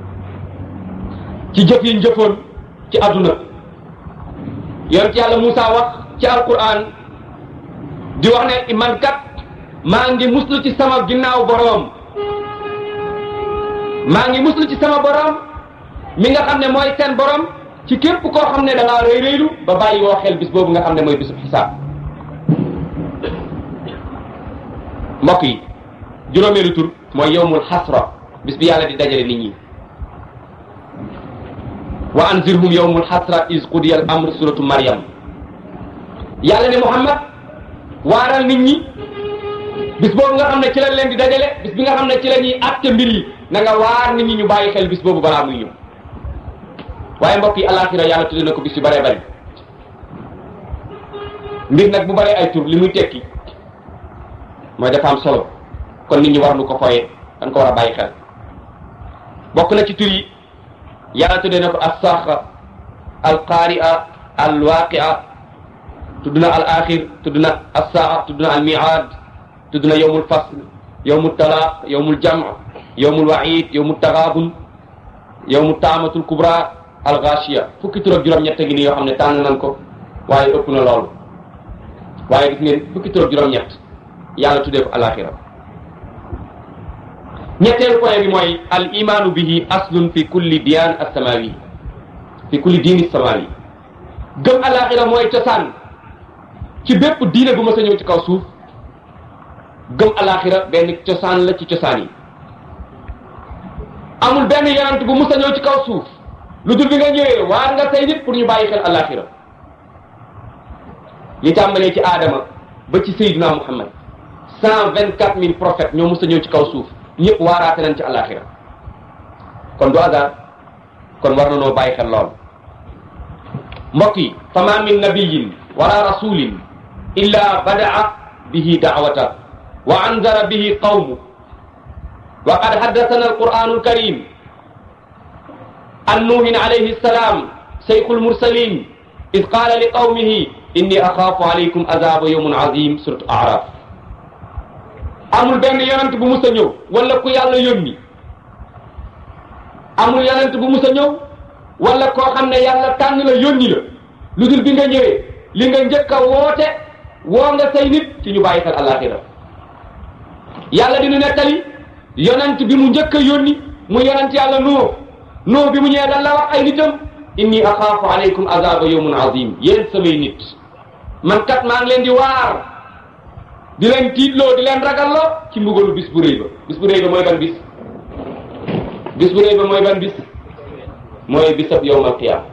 ci jëf yi njëfoon ci àdduna yonent yàlla Moussa wax ci alquran di wax ne man kat maa ngi muslu ci sama ginnaaw boroom maa ngi muslu ci sama boroom mi nga xam ne mooy seen boroom ci képp koo xam ne da ngaa rëy rëylu ba bàyyi woo xel bis boobu nga xam ne mooy bisub xisaab mbokk yi juróomeelu tur mooy yowmul xasra bis bi yàlla di dajale nit ñi wa anzirhum yowmul xasra is qudiya al amr suratu Maryam yàlla ne Muhammad waaral nit ñi bis boobu nga xam ne ci lañ leen di dajale bis bi nga xam ne ci la ñuy àtte mbir yi na nga waar nit ñi ñu bàyyi xel bis boobu balaa muy ñëw waaye mbokk yi alaxira yàlla tudde na ko bis yu bëree bëri mbir nag bu bëree ay tur li muy tekki mooy dafa am solo kon nit ñi war nu ko foyee dañ ko war a bàyyi xel bokk na ci tur yi yàlla tuddee na ko as-saxa al-qaari'a al-waaqi'a tudd na al-axir tudd na as-saa tudd na al-mi'aad tudd na yawmul fasl yawmul talaaq yawmul jam' yawmul wa'iid yawmul taghaabun yawmut taamatul kubra al-ghaashiya fukki tur ak juróom-ñett gi nii yoo xam ne tànn nañ ko waaye ëpp na loolu waaye gis ngeen fukki tur ak juróom-ñett yàlla tuddee ko al-axira ñetteelu point bi mooy al imaanu bihi aslun fi kulli diyaan as-samawi fi kulli diini samawi gëm alaxira mooy cosaan ci bépp diine bu ma sa ñëw ci kaw suuf gëm alaxira benn cosaan la ci cosaan yi amul benn yonent bu musa ñëw ci kaw suuf lu dul bi nga ñëwee waar nga say nit pour ñu bàyyi xel alaxira li tàmbalee ci aadama ba ci Seydina Muhammad cent vingt quatre mille prophètes ñoo musa ñëw ci kaw suuf ñëpp waaraate nañ ci alaxira kon du hasard kon war na noo bàyyi xel lool mbokk yi fama min nabiyin wala rasulin illa badaa bihi daawata wa anzara bihi qawmu wa qad haddathana alquranu alkarim an nuuhin alayhi salam shaykhu almursalin id qala li qawmihi inni axaafu alaykum azaba yawmun azim surat araf amul benn yonent bu mus a ñëw wala ku yàlla yónni amul yonent bu mus a ñëw wala koo xam ne yàlla tànn la yónni la lu dul bi nga ñëwee li nga njëkk a woote woo nga say nit ci ñu bàyyi xel alaxira yàlla dina nettali yonent bi mu njëkk a yónni mu yonent yàlla noo noo bi mu ñëwee dan la wax ay nitam inni axaafu alaykum azaba yawmun azim yéen samay nit man kat maa ngi leen di waar di leen tiitloo di leen ragalloo ci mbugalu bis bu rëy ba bis bu rëy ba mooy ban bis bis bu rëy ba mooy ban bis mooy bisab yawmal qiyaama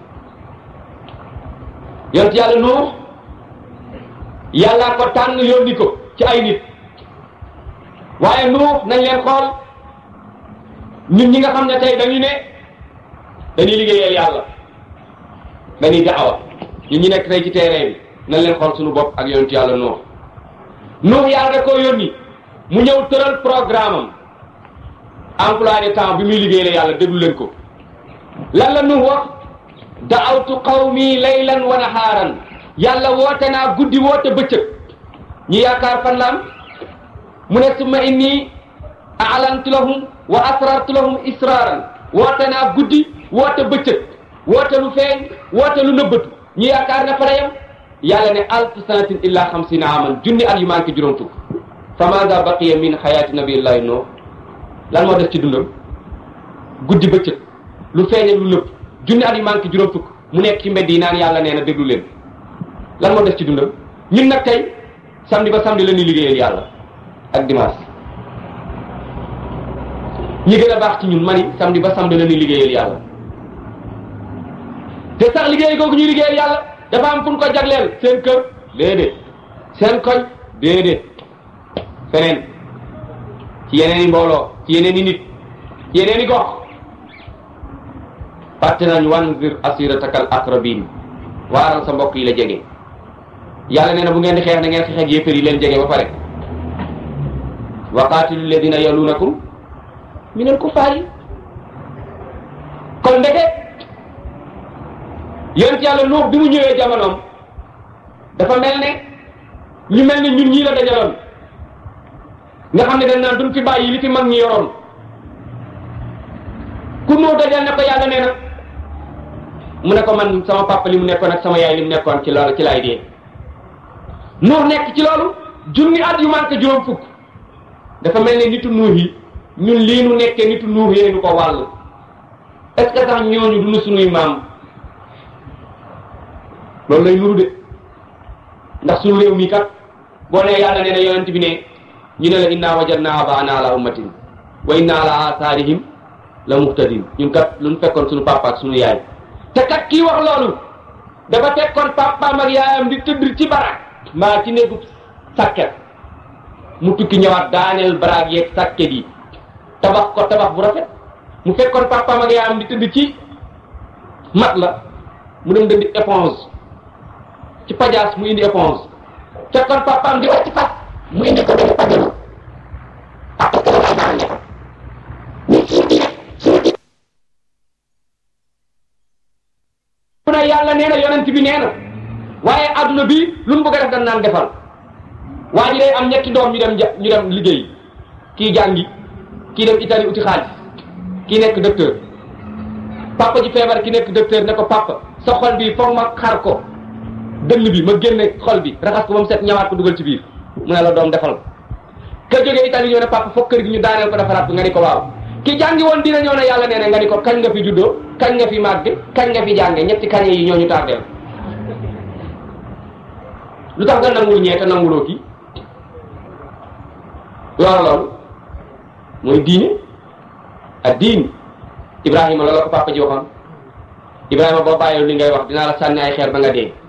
yonent yàlla Nuux yàllaa ko tànn yónni ko ci ay nit waaye Nuux nañ leen xool ñun ñi nga xam ne tey dañu ne dañuy liggéeyal yàlla dañuy daawa ñun ñi nekk tey ci terrain bi nañ leen xool suñu bopp ak yonent yàlla Nuux Nuux yàlla da koo yónni mu ñëw tëral programme am emploi de temps bi muy liggéeyal yàlla déglu leen ko lan la Nuux wax daawtu qawmi laylan wa nahaaran yàlla woote naa guddi woote bëccëg ñi yaakaar fan la am mu ne summa inni a'lantu lahum wa asrartu lahum israaran woote naa guddi woote bëccëg woote lu feeñ woote lu nëbbatu ñi yaakaar ne fa la yem yàlla ne alf sanatin illa xamsina aman junni at yu manqué juróom fukk fa maada baqiya min xayaati nabiyillahi noo lan moo def ci dundam guddi bëccëg lu feeñ lu nëbb junni at yu manqué juróom fukk mu nekk ci mbedd yi naan yàlla nee na déglu leen lan moo def ci dundam ñun nag tey samedi ba samedi la ñuy liggéeyal yàlla ak dimanche ñi gën a baax ci ñun mani samedi ba samedi la ñuy liggéeyal yàlla te sax liggéey googu ñuy liggéeyal yàlla dafa am fu ñu ko jagleel seen kër déedéet seen koñ déedéet feneen ci yeneen i mbooloo ci yeneen i nit ci yeneen i gox fàtte nañ wanzir asiratakal aqrabin waaral sa mbokk yi la jege yàlla nee na bu ngeen di xeex na ngeen xeex ak yéefar yi leen jege ba pare wa qaatilu alladina yalunakum min al kufaari kon ndeke yonent yàlla Nuux bi mu ñëwee jamonoom dafa mel ne ñu mel ne ñun ñii la dajaloon nga xam ne dañ naan duñ fi bàyyi li fi mag ñi yoroon ku Nuux dajal ne ko yàlla nee na mu ne ko man sama papa li mu nekkoon ak sama yaay li mu nekkoon ci loolu ci laay dee Nuux nekk ci loolu junni at yu manqué juróom fukk dafa mel ne nitu Nuux yi ñun lii nu nekkee nitu Nuux yee nu ko wàll est-ce que sax ñooñu du nu sunuy maam loolu lay nuru de ndax suñu réew mi kat boo nee yàlla nee na yonent bi ne ñu ne la inna wajadna abaana ala ummatin wa inna ala atharihim la muhtadin ñun kat lu ñu fekkoon suñu papa ak suñu yaay te kat kii wax loolu dafa fekkoon papaam ak yaayam di tëdd ci barak mbaa ci néegu sàkket mu tukki ñëwaat daaneel baraag yeeg sàkket yi tabax ko tabax bu rafet mu fekkoon papaam ak yaayam di tëdd ci mat la mu dem dëndi éponge ci pajaas mu indi éponge fekkoon papaam di wàcc fas mu indi ko benn pajaas papa ko la daane ni suuti suuti mu ne yàlla nee na yonent bi nee na waaye adduna bi lu mu bëgg a def dañ naan defal waa ji day am ñetti doom ñu dem ñu dem liggéey kii jàngi kii dem Italie uti xaalis kii nekk docteur papa ji feebar ki nekk docteur ne ko papa sa xol bi foog ma xar ko dënn bi ma génne xol bi raxas ko ba mu set ñawaat ko dugal ci biir mu ne la doom defal ka jógee Italie ñëw ne papa foog kër gi ñu daaneel ko defaraat ko nga ni ko waaw ki jàngi woon dina ñëw ne yàlla nee na nga ni ko kañ nga fi juddoo kañ nga fi màgg kañ nga fi jànge ñetti kañe yi ñooñu tardeel lu tax nga nangul ñee te nanguloo kii loolu loolu mooy diine ak diin Ibrahima loolu la ko papa ji waxoon Ibrahima boo bàyyi li ngay wax dinaa la sànni ay xeer ba nga dee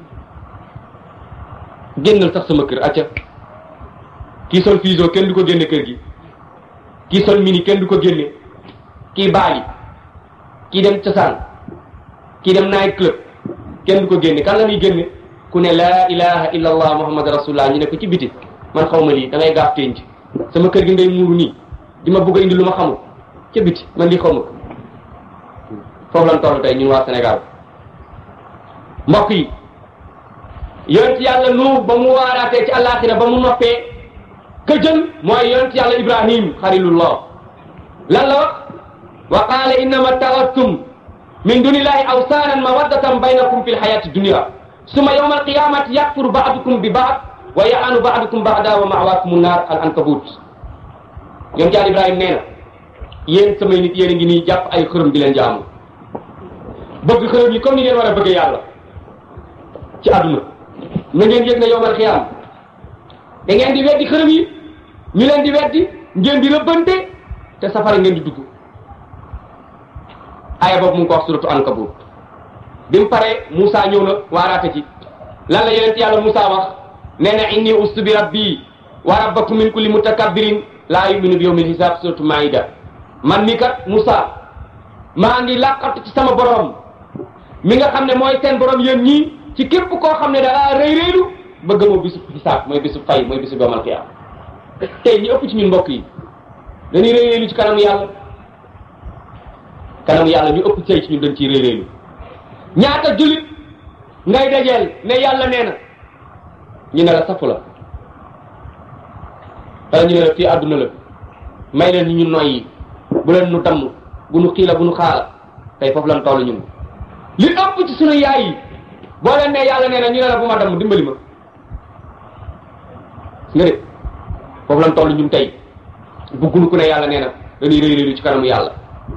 génnal sax sama kër acca kii sol fiso kenn du ko génne kër gi kii sol mini kenn du ko génne kii baali kii dem cosaan kii dem night club kenn du ko génne kan la ñuy génne ku ne laa ilaha illa allah muhammad rasulullah ñu ne ko ci biti man xaw ma lii da ngay gaaf tenc sama kër gi ngay muuru nii di ma bëgg a indi lu ma xamul ca biti man lii xaw ma ko foofu lan toll tey ñun waa Sénégal mbokk yi yonent yàlla nu ba mu waaraatee ci àllaaxira ba mu noppee ka jël mooy yonent yàlla ibrahim xalilullah lan la wax wa qaala innama taxattum min dunillahi awsaanan mawaddatan baynakum fi lxayati dunia summa yawma alqiyamati yakfuru baadukum bi baad wa yaanu baadukum baada wa mawaakum nnaar al ankabut yonent yàlla ibrahim nee na yéen samay nit yéen a ngi nii jàpp ay xërëm di leen jaamu bëgg xërëm yi comme ni ngeen war a bëgg yàlla ci àdduna na ngeen yëg ne yowmal xiyaam da ngeen di weddi xërëm yi ñu leen di weddi ngeen di rëbbante te safara ngeen di dugg aaya boobu mu ngi ko wax suratu ankabut bi mu paree Moussa ñëw na waaraate ci lan la yonent yàlla Moussa wax nee na inni ustu bi rabbi wa rabbakum min kulli mutakabbirin laa yuminu bi yawmil hisaab suratu maida man mi kat Moussa maa ngi làqatu ci sama borom mi nga xam ne mooy seen borom yéen ñii ci képp koo xam ne da ngaa rëy rëylu bëgg moo bisu xisaab mooy bisu fay mooy bisu doomal xiyaam tey ñu ëpp ci ñun mbokk yi dañuy rëy rëylu ci kanamu yàlla kanamu yàlla ñu ëpp tey ci ñun dañ ciy rëy rëylu ñaata jullit ngay dajeel ne yàlla nee na ñu ne la safu la wala ñu ne la fii àdduna la may leen ñu noyyi bu leen nu damm bu nu xiila bu nu xaala tey foofu lan toll ñun li ëpp ci sunu yaay yi boo leen ne yàlla nee na ñu ne la bu ma damm dimbali ma nga de foofu lan toll ñun tey buggunu ku ne yàlla nee na dañuy rëy rëylu ci kanamu yàlla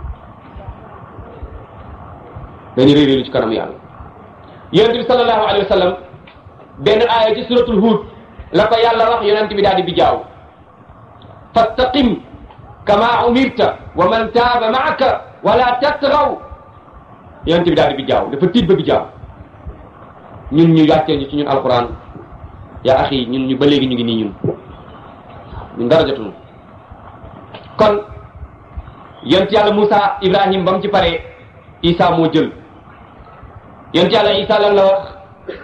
dañuy rëy rëylu ci kanamu yàlla yonent bi sallallahu alayhi wa sallam benn aaya ci suratul Hud la ko yàlla wax yonent bi daal di bijaaw fastaqim kama umirta wa man taaba maaka wala tatgaw yonent bi daal di bijaaw dafa tiit ba bijaaw ñun ñu wàccee ñu ci ñun alquran yaa axi ñun ñu ba léegi ñu ngi nii ñun ñun dara jotuñu kon yonent yàlla Moussa Ibrahim ba mu ci paree Isa moo jël yonent yàlla Isa lan la wax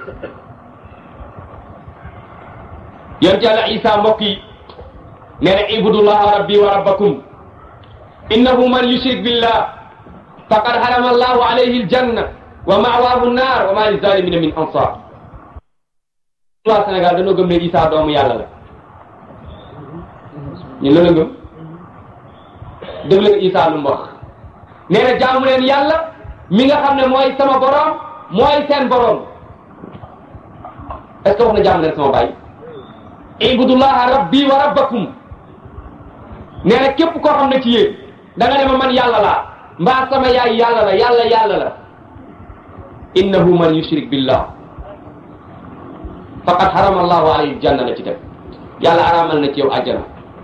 yonent yàlla Isa mbokk yi nee na ibudullaha rabbi wa rabbakum innahu man yushrik billah faqad harama allahu alayhi aljanna wa ma'waahu nnaar wa ma lizalimina min ansar waa Sénégal dañoo gëm ne Isa doomu yàlla la ñu la la gëm dégg leen Isa lu mu wax nee na jaamu leen yàlla mi nga xam ne mooy sama borom mooy seen borom est ce que wax na jaamu leen sama baay ibudullaha rabbi wa rabbakum nee na képp koo xam ne ci yéen da nga ne ma man yàlla laa mbaa sama yaay yàlla la yàlla yàlla la innahu man yushrik billah faqad harama allahu alayhi aljanna la ci def yàlla araamal na ci yow àjjana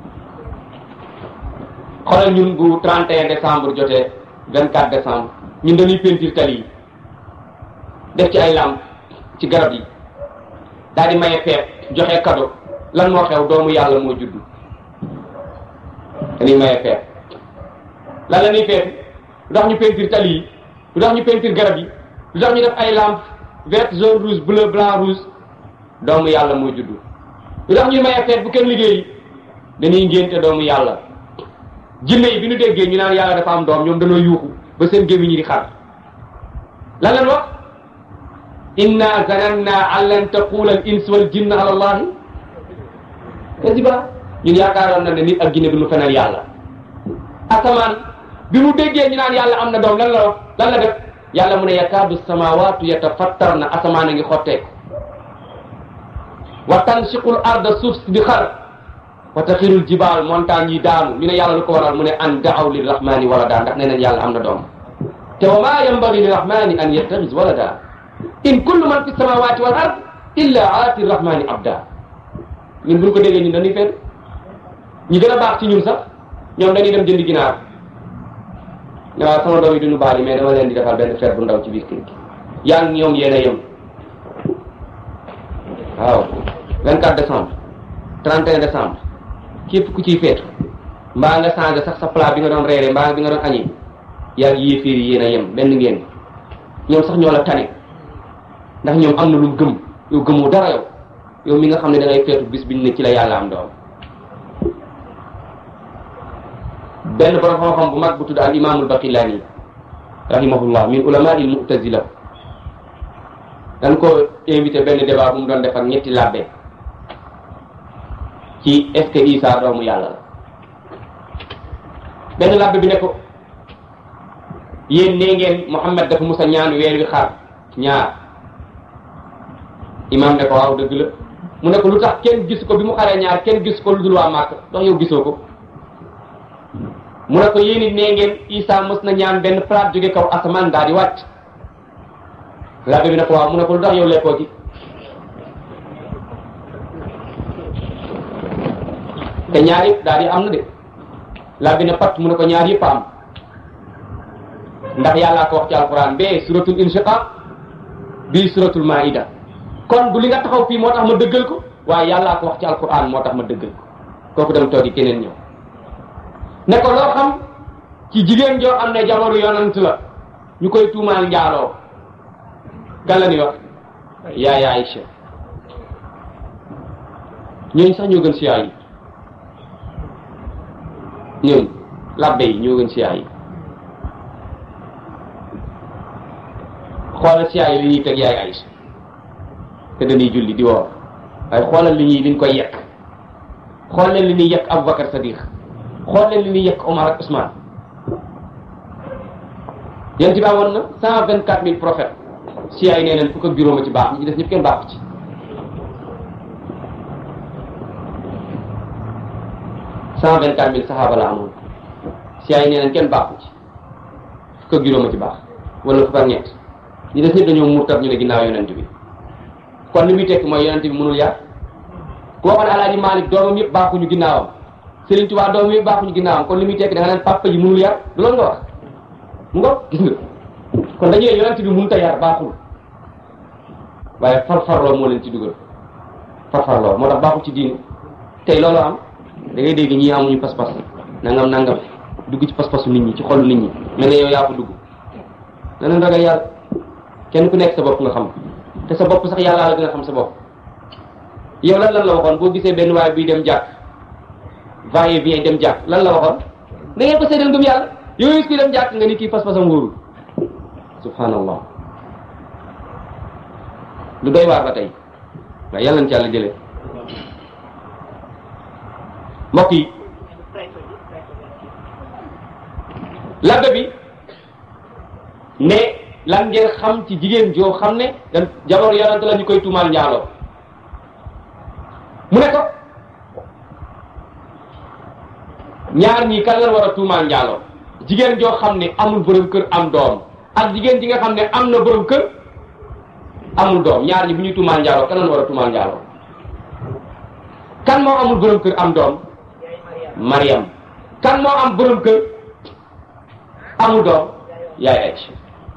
xoolal ñun bu 31 décembre jotee 24 décembre ñun dañuy peinture tali yi def ci ay lampe ci garab yi daal di maye feet joxe cadeau lan moo xew doomu yàlla moo juddu dañuy maye feet lan la ñuy feet lu tax ñu peinture tali yi lu tax ñu peinture garab yi lu tax ñu def ay lampe vert jaune rouge bleu blanc rouge doomu yàlla moo juddu lu tax ñuy maye feet bu kenn liggéeyi dañuy ngénte doomu yàlla jinne yi bi ñu déggee ñu naan yàlla dafa am doom ñoom dañoo yuuxu ba seen gémmiñ ñi di xar lan leen wax inna zananna an lan taqula al ins wal jinn ala allahi kadiba ñun yaakaaroon na ne nit ak jinne du ñu fenal yàlla asamaan bi mu déggee ñu naan yàlla am na doom lan la wax lan la def yàlla mu ne yakaadu samawatu yatafattar na asamaan a ngi xotteeku wa tansiqul arda suuf si di xar wa taxirul jibaal montagne yi daanu ñu ne yàlla lu ko waral mu ne an daaw li rahmani walada ndax nee nañ yàlla am na doom te wa maa yambagi li rahmani an yattaxis walada in kullu man fi samawati wal ard illa aati rahmani abda ñun buñ ko déggee ñun dañuy feet ñi gën a baax ci ñun sax ñoom dañuy dem jëndi ginaar ne waaw sama doom yi duñu baal yi mais dama leen di defal benn feet bu ndaw ci biir kër gi yaa ngi ñoom yéen a yem waaw 24 décembre 31 décembre képp ku ciy feetu mbaa nga changé sax sa plat bi nga doon reere mbaa bi nga doon añi yaa ngi yéeféer yi yéen a yem benn ngeen ñoom sax ñoo la tane ndax ñoom am na lu gëm yow gëmoo dara yow yow mi nga xam ne da ngay feetu bis biñ ne ci la yàlla am doom benn borom xam-xam bu mag bu tudd al imaamul baqillani rahimahullah min ulama il mu'tazila dañ ko invité benn débat bu mu doon def ak ñetti labbe ci est-ce que Isa doomu yàlla la benn labbe bi ne ko yéen nee ngeen Muhammad dafa musa ñaan weer wi xar ñaar imam ne ko waaw dëgg la mu ne ko lu tax kenn gis ko bi mu xaree ñaar kenn gis ko lu dul waa Màkk ndax yow gisoo ko mu ne ko yéen it nee ngeen Isa mës na ñaan benn plat jóge kaw asamaan daal di wàcc labbe bi ne ko waaw mu ne ko lu tax yow lekkoo ci te ñaar yëpp daal di am na de labbe ne pat mu ne ko ñaar yëpp a am ndax yàllaa ko wax ci alquran bee suratul inshiqaq bii suratul maida kon du li nga taxaw fii moo tax ma dëggal ko waaye yàllaa ko wax ci alquran moo tax ma dëggal ko kooku dem toogi keneen ñëw ne ko loo xam ci jigéen joo am ne jabaru yonant la ñu koy tuumaal njaaloo gan la ni wax yaay Aïcha ñooñu sax ñoo gën si yaay yi ñooñu labbe yi ñoo gën si yaay yi xoolal si yaay yi li ñuy teg yaay Aïcha te dañuy julli di woor waaye xoolal li ñuy liñ koy yekk xool leen li ñuy yekk Aboubacar Sadiq xool leen li ñuy yekk Omar ak Ousmane yéen ci baawoon na cent vingt quatre mille prophètes si yaay nee neen fukk ak juróoma ci baax ñi ci def ñëpp kenn baaxu ci cent vingt quatre mille saxaaba la amoon si yaay nee neen kenn baaxu ci fukk ak juróoma ci baax wala fukk ak ñett ñi des ñëpp dañoo murtat ñu ne ginnaaw yonent bi kon li muy tekk mooy yonent bi mënul yar ku waxoon alaaji Malick doomam yëpp baaxuñu ginnaawam Serigne Touba doomam yëpp baaxuñu ginnaawam kon li muy tekk da nga naan papa ji mënul yar du loolu nga wax mu nga gis nga kon dañu ne yonent bi mënut a yar baaxul waaye farfarloo moo leen ci dugal farfarloo moo tax baaxul ci diine tey loolu am da ngay dégg ñi amuñu pas-pas nangam nangam dugg ci pas-pasu nit ñi ci xolu nit ñi mel ne yow yaa ko dugg danañ ragal yàlla kenn ku nekk sa bopp nga xam te sa bopp sax yàlla la gën a xam sa bopp yow lan lan la waxoon boo gisee benn waaye buy dem jàkk va et vient dem jàkk lan la waxoon da ngeen ko seedal ngëm yàlla yow gis kuy dem jàkk nga ni kii pas-pasam wóorul subhanallah lu doy waar ba tey waaye yàlla na ci yàlla jëlee mbokk yi labbe bi ne lan ngeen xam ci jigéen joo xam ne dan jabar yonante la ñu koy tuumaal njaaloo mu ne ko ñaar ñii kan la war a tuumaal njaaloo jigéen joo xam ne amul borom kër am doom ak jigéen ji nga xam ne am na borom kër amul doom ñaar ñi bu ñuy tuumaal njaaloo kan la war a tuumaal njaaloo kan moo amul borom kër am doom Mariam kan moo am borom kër amul doom yaay Aïcha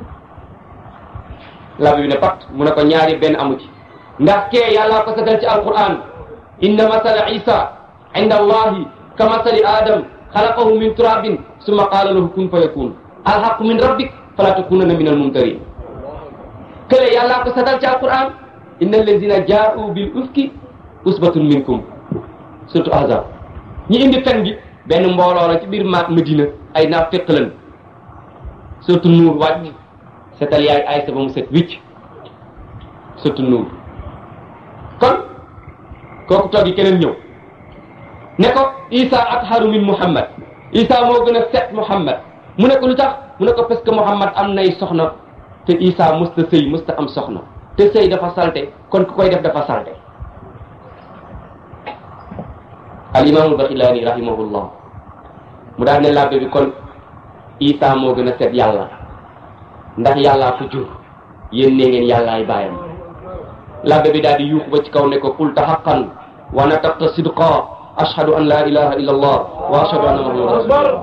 labi bi ne pat mu ne ko ñaari benn amu ci ndax kee yàllaa ko satal ci alquran inna masala isa inda allahi ka masali adam xalaqahu min turabin summa qaala lahu kun fa yakun alhaqu min rabbik fala takunanna min almumtarin kële yàllaa ko satal ci alquran inna allazina jaa'u bil ufki usbatun minkum surtout ahzab ñi indi fen bi benn mbooloo la ci biir ma Medina ay naaf féq lan surtout nuur wàcc setal yaay Aysa ba mu set wicc surtout nuur kon kooku toog yi keneen ñëw ne ko Isa atharu min Muhammad Isa moo gën a set Muhammad mu ne ko lu tax mu ne ko parce que Muhammad am nay soxna te Isa mësta sëy mësta am soxna te sëy dafa salte kon ku koy def dafa salte al imaamul baxilaani rahimahullah mu daal ne labbe bi kon isa moo gën a set yàlla ndax yàllaa ko jur yéen nee ngeen yàllaay bàyyam labbe bi daal di yuuxu ba ci kaw ne ko qulta haqqan wa nataqta sidqa ashhadu an la ilaha illa allah wa ashhadu anna muhammadan rasulullah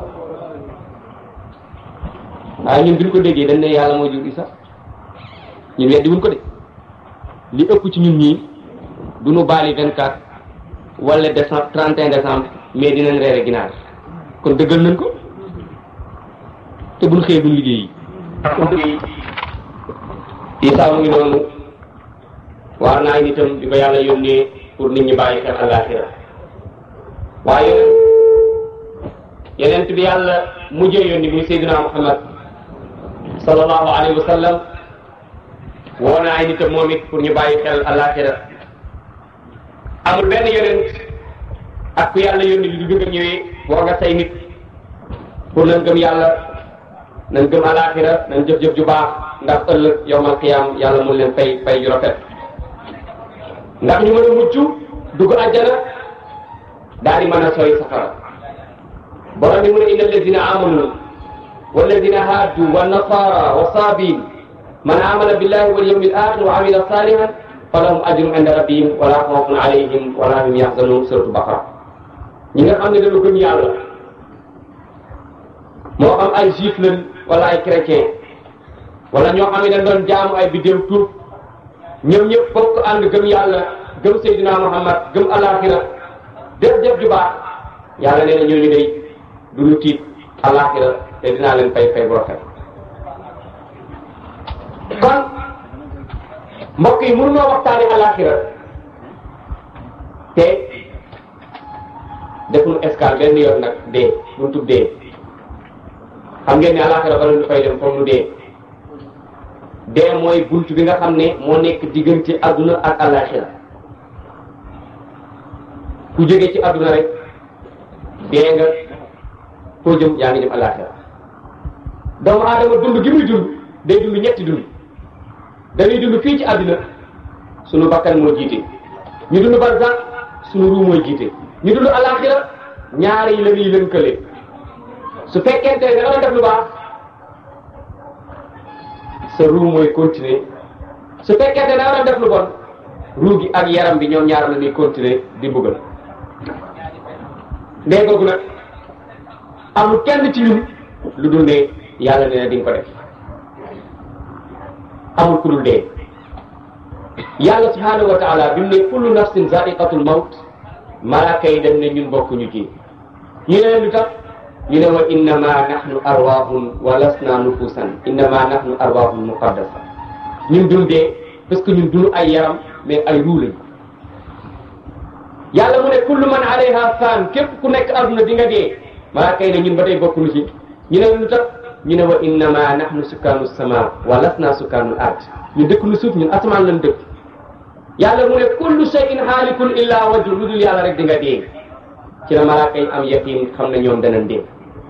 waaye ñun bi ñu ko déggee dañ ne yàlla moo jur isa ñun weddi wuñ ko de li ëpp ci ñun ñii du ñu baali 24 wala décembre 31 décembre mais dinañ reere ginaar kon dëggal nañ ko te buñ xëyee duñ liggéey yi isa mu ngi noonu waar naa nitam di ko yàlla yónnee pour nit ñi bàyyi xel àllaaxira waaye yeneen bi yàlla mujjee yónni muy Seydina Muhammad sallallahu alayhi wa sallam woo na ay nitam moom it pour ñu bàyyi xel àllaaxira amul benn yonent ak ku yàlla yónni lu du nga ñëwee woo nga say nit pour nañ gëm yàlla nañ gëm àllaaxira nañ jëf-jëf ju baax ndax ëllëg yowmal qiyaam yàlla mun leen fay fay ju rafet ndax ñu mën a mucc dugg àjjana daal di mën a sooy safara borom bi mu ne inna alladina amanu walladina haaddu wa nasara wa saabin man amana billahi wal yawmil axir wa amila salihan falahum ajrun inda rabbihim wala xawfun alayhim wala hum yaxzanun suratu baqara ñi nga xam ne dañu gëm yàlla moo xam ay juif lañ wala ay chrétien wala ñoo xam ne dañ doon jaamu ay biddéew tuub ñoom ñëpp bokk ànd gëm yàlla gëm Seydina Muhammad gëm alaxira def def ju baax yàlla nee na ñooñu day du ñu tiit alaxira te dinaa leen fay fay bu rafet kon mbokk yi mënunoo waxtaani alaxira te defuñu escale benn yoon nag dee buñ tub dee xam ngeen ne alaxira bala ñu fay dem foog nu dee dee mooy bunt bi nga xam ne moo nekk diggante adduna ak alaxira ku jógee ci adduna rek dee nga koo jëm yaa ngi jëm alaxira doomu aadama dund gi muy dund day dund ñetti dund dañuy dund fii ci àddina sunu bakkan moo jiite ñu dund barzak sunu ruu mooy jiite ñu dund alaxira ñaar yi la ñuy lënkale su fekkente ne da nga doon def lu baax sa ruu mooy continuer su fekkente ne da nga doon def lu bon ruu gi ak yaram bi ñoom ñaar la ñuy continuer di buggal ndee googu nag amul kenn ci ñun lu dul ne yàlla nee na di nga ko def amul ku dul dee yàlla subhanahu wa taala bi mu ne kullu nafsin zaiqatul mawt malaaka yi dem ne ñun bokkuñu ci ñu ne lu tax ñu ne wa innama nahnu arwahun wa lasna nufusan innama nahnu arwahun muqaddasa ñun dul dee parce que ñun duñu ay yaram mais ay ruu lañ yàlla mu ne kullu man alayha fan képp ku nekk aduna di nga dee malaaka yi ne ñun ba tey bokkuñu ci ñu ne lu tax ñu ne wa innama nahnu sukkaanu sama wa lasna sukkaanul ard ñu dëkk lu suuf ñun asamaan lañ dëkk yàlla mu ne kullu shay'in haalikun illa wajhu lu dul yàlla rek di nga dee ci la malaaka yi am yaqin xam ne ñoom danañ dee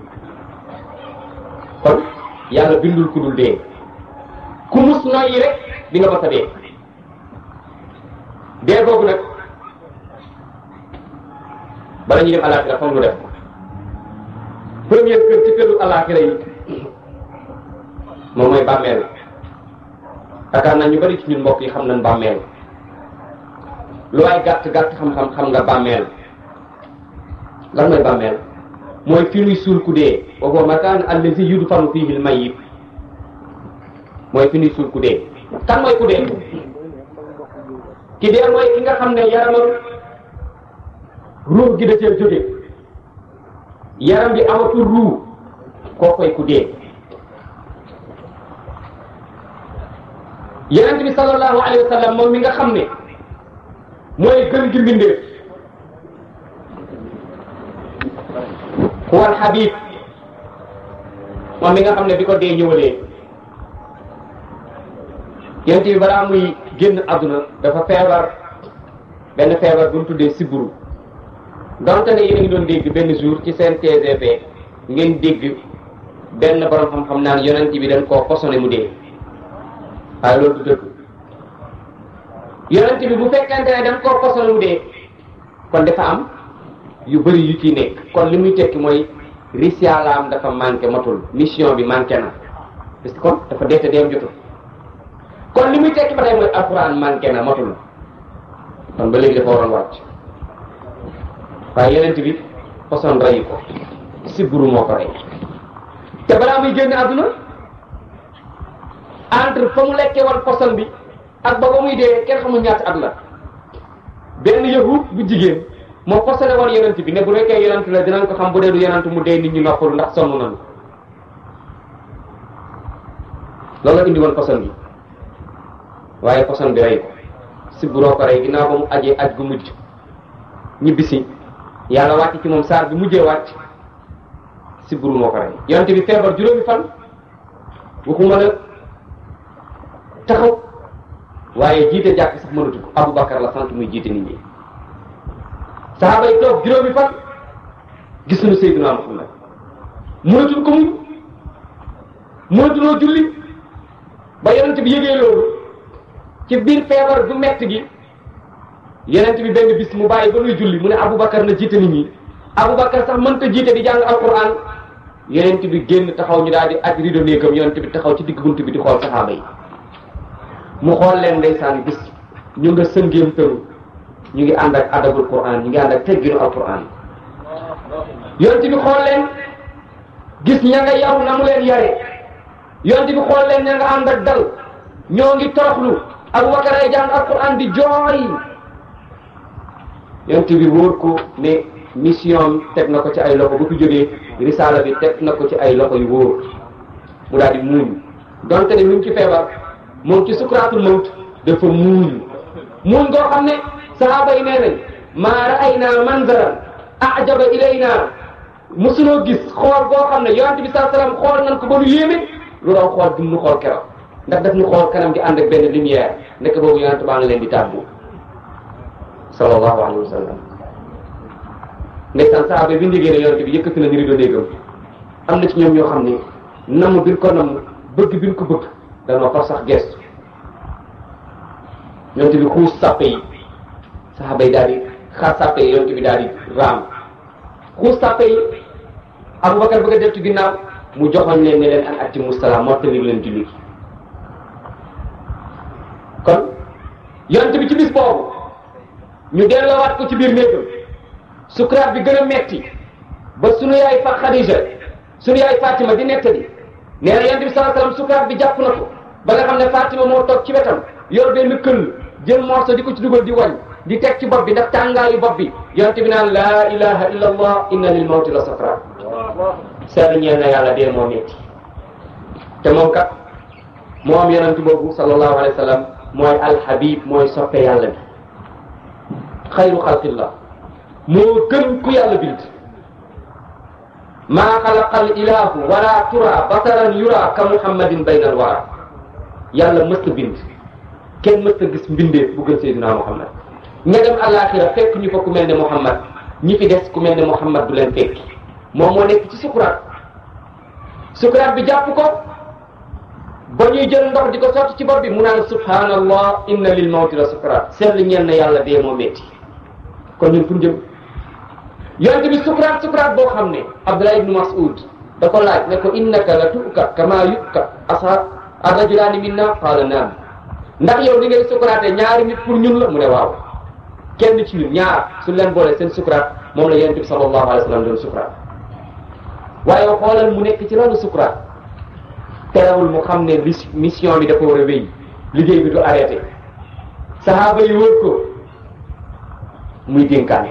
kon yàlla bindul ku dul dee ku mus noyyi rek di nga mës a dee dee boobu nag bala ñuy dem alaxira foog ñu def ko première kër ci këru alaxira yi moom mooy bàmmeel yaakaar naa ñu bari ci ñun mbokk yi xam nañ bàmmeel lu waay gàtt gàtt xam-xam xam nga bàmmeel lan mooy bàmmeel mooy fi ñuy suul ku dee wa huwa makaan allazi yudfanu fihi al mayyit mooy fi ñuy suul ku dee kan mooy ku dee ki dee mooy ki nga xam ne yaramam ruux gi da cee jóge yaram bi amatul ruux koo koy ku dee yonent bi sallallahu alayhi wa sallam moom mi nga xam ne mooy gën gi mbindeef huwal habib moom mi nga xam ne bi ko dee ñëwalee yonent bi balaa muy génn àdduna dafa feebar benn feebar bu mu tuddee siburu donte ne yéen a ngi doon dégg benn jour ci seen TGV ngeen dégg benn borom xam-xam naan yonent bi dañ koo posone mu dee waaye loolu du dëgg yonent bi bu fekkente ne dañ koo posone mu dee kon dafa am yu bëri yu ciy nekk kon li muy tekki mooy risalaam dafa manqué matul mission bi manqué na parce que kon dafa deete deem jotul kon li muy tekki ba tey mooy alquran manqué na matul kon ba léegi dafa waroon wàcc waaye yenent bi poson reyu ko siburu moo ko rey te balaa muy génn àdduna entre fa mu lekkee woon poson bi ak ba ba muy dee kenn xamul ñaata at la benn yahud bu jigéen moo posone woon yonent bi ne bu nekkee yonent la dinañ ko xam bu dee du yonent mu dee nit ñi noppalu ndax sonn nañu loolu la indi woon poson bi waaye poson bi rey ko sibburoo ko rey ginnaaw ba mu ajee aj gu mujj ñibbisi yàlla wàcc ci moom saar bi mujjee wàcc sibburu moo ko rey yonent bi feebar juróomi fan waxuma la taxaw waaye jiite jàkk sax mënatu ko Aboubacar la sant muy jiite nit ñi saxaaba yi toog juróomi fan gisuñu Seydina Muhammad mënatuñ ko muñ mënatuloo julli ba yonent bi yëgee loolu ci biir feebar bu metti gi yonent bi benn bis mu bàyyi ba nuy julli mu ne Aboubacar na jiite nit ñi Aboubacar sax mënta jiite di jàng alquran yonent bi génn taxaw ñu daal di aj rido néegam yonent bi taxaw ci digg bunt bi di xool saxaaba yi mu xool leen ndeysaan gis ñu nga sëngeem tëru ñu ngi ànd ak adabul quran ñu ngi ànd ak tegginu alquran yonent bi xool leen gis ña nga yaru na mu leen yare yonent bi xool leen ña nga ànd ak dal ñoo ngi toroxlu Aboubacar ay jàng alquran di jooy yonent bi wóor ko ne mission teg na ko ci ay loxo bu fi jógee risaala bi teg na ko ci ay loxo yu wóor mu daal di muuñ donte ne mu ngi ci feebar moom ci sukraatul mawt dafa muuñ muuñ goo xam ne sahaaba yi nee nañ maa ra'ayna manzaran ajaba ilayna mosunoo gis xool goo xam ne yonent bi saa salaam xool nañ ko ba nu yéeme lu raw xool dum nu xool keroog ndax daf ñu xool kanam di ànd ak benn lumière nekk boobu yonent baa ngi leen di tàggu sallallahu alayhi wa sallam ndeysaan sahaaba bi ndigée ne yonent bi yëkkati na ñu rido néegam am na ci ñoom ñoo xam ne namm bi ñu ko namm bëgg bi ñu ko bëgg danoo far sax gestu yonent bi xuus sàppe yi saxaaba yi daal di xaar sàppe yi yonent bi daal di raam xuus sàppe yi Aboubacar bëgg a def ci ginnaaw mu joxoon leen ne leen an atti mustalaam mottali leen julli kon yonent bi ci bis boobu ñu delloowaat ko ci biir néegam sukuraat bi gën a metti ba sunu yaay fa Xadija sunu yaay Fatima di nettali nee na yonent bi sallallahu alayhi wasallam sukuraat bi jàpp na ko ba nga xam ne Fatima moo toog ci wetam yor benn këll jël morso di ko ci dugal di wañ di teg ci bopp bi ndax tàngaayu bopp bi yonent bi naan laa ilaha illa allah inna lil mawti la sakrat seetlu ñeel na yàlla dee moo metti te moom kat moom yonent boobu sallallahu alayhi wa sallam mooy alhabib mooy soppe yàlla bi xayru xalqillah moo gën ku yàlla bind maa xalaqa al ilahu wala tura basaran yura ka muhammadin bayna al wara yàlla mës a bind kenn mës a gis mbindeef bu gën Seydina Muhammad ña dem àllaaxira fekk ñu fa ku mel ne Muhammad ñi fi des ku mel ne Muhammad du leen fekki moom moo nekk ci sukuraat sukuraat bi jàpp ko ba ñuy jël ndox di ko sotti ci bopp bi mu naan subhanallah inna lil mawti la sukuraat seetlu ñeen na yàlla dee moo metti kon ñun fu ñu jëm yonent bi sukuraat sukuraat boo xam ne Abdullah ibnu Mas'ud da ko laaj ne ko innaka la tu'ka kama yu'ka ashab ar-rajulaani minna qaala naam ndax yow li ngay sukuraatee ñaari nit pour ñun la mu ne waaw kenn ci ñun ñaar suñ leen boole seen sukuraat moom la yonent bi sallallahu alayhi wa sallam doon sukuraat waaye xoolal mu nekk ci loolu sukuraat terewul mu xam ne mission bi dafa war a wéy liggéey bi du arrêté sahaaba yi wër ko muy dénkaane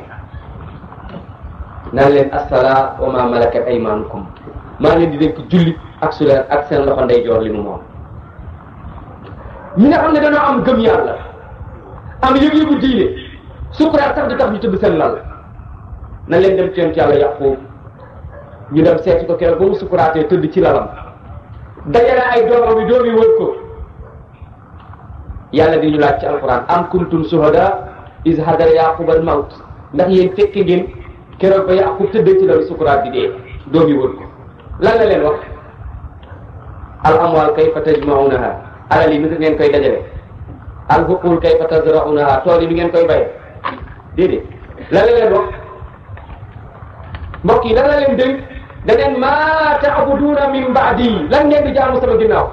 naan leen assalaa wa ma malakat aymanukum maa leen di dénk julli ak su leen ak seen loxo ndeyjoor li mu moom ñi nga xam ne dañoo am gëm yàlla am yëg-yëgu diine sukuraat sax di tax ñu tëdd seen lal na leen dem ci yonent yàlla yàqu ñu dem seeti ko keroog ba mu sukuraatee tëdd ci lalam dajale ay doomam yi doom yi wër ko yàlla di ñu laaj ci alquran am kuntum suhada is hadara yaqub al mawt ndax yéen fekke ngeen keroog ba yaqub tëddee ci lalu sukuraat di dee doom yi wër ko lan la leen wax al amwal kayfa tajmaunaha alal yi ni ngeen koy dajale al buqul kayfa tazraunaha tool yi ni ngeen koy baye déedéet lan la leen wax mbokk yi lan la leen dénk da ngeen maa taabuduuna min baadi lan ngeen di jaamu sama ginnaaw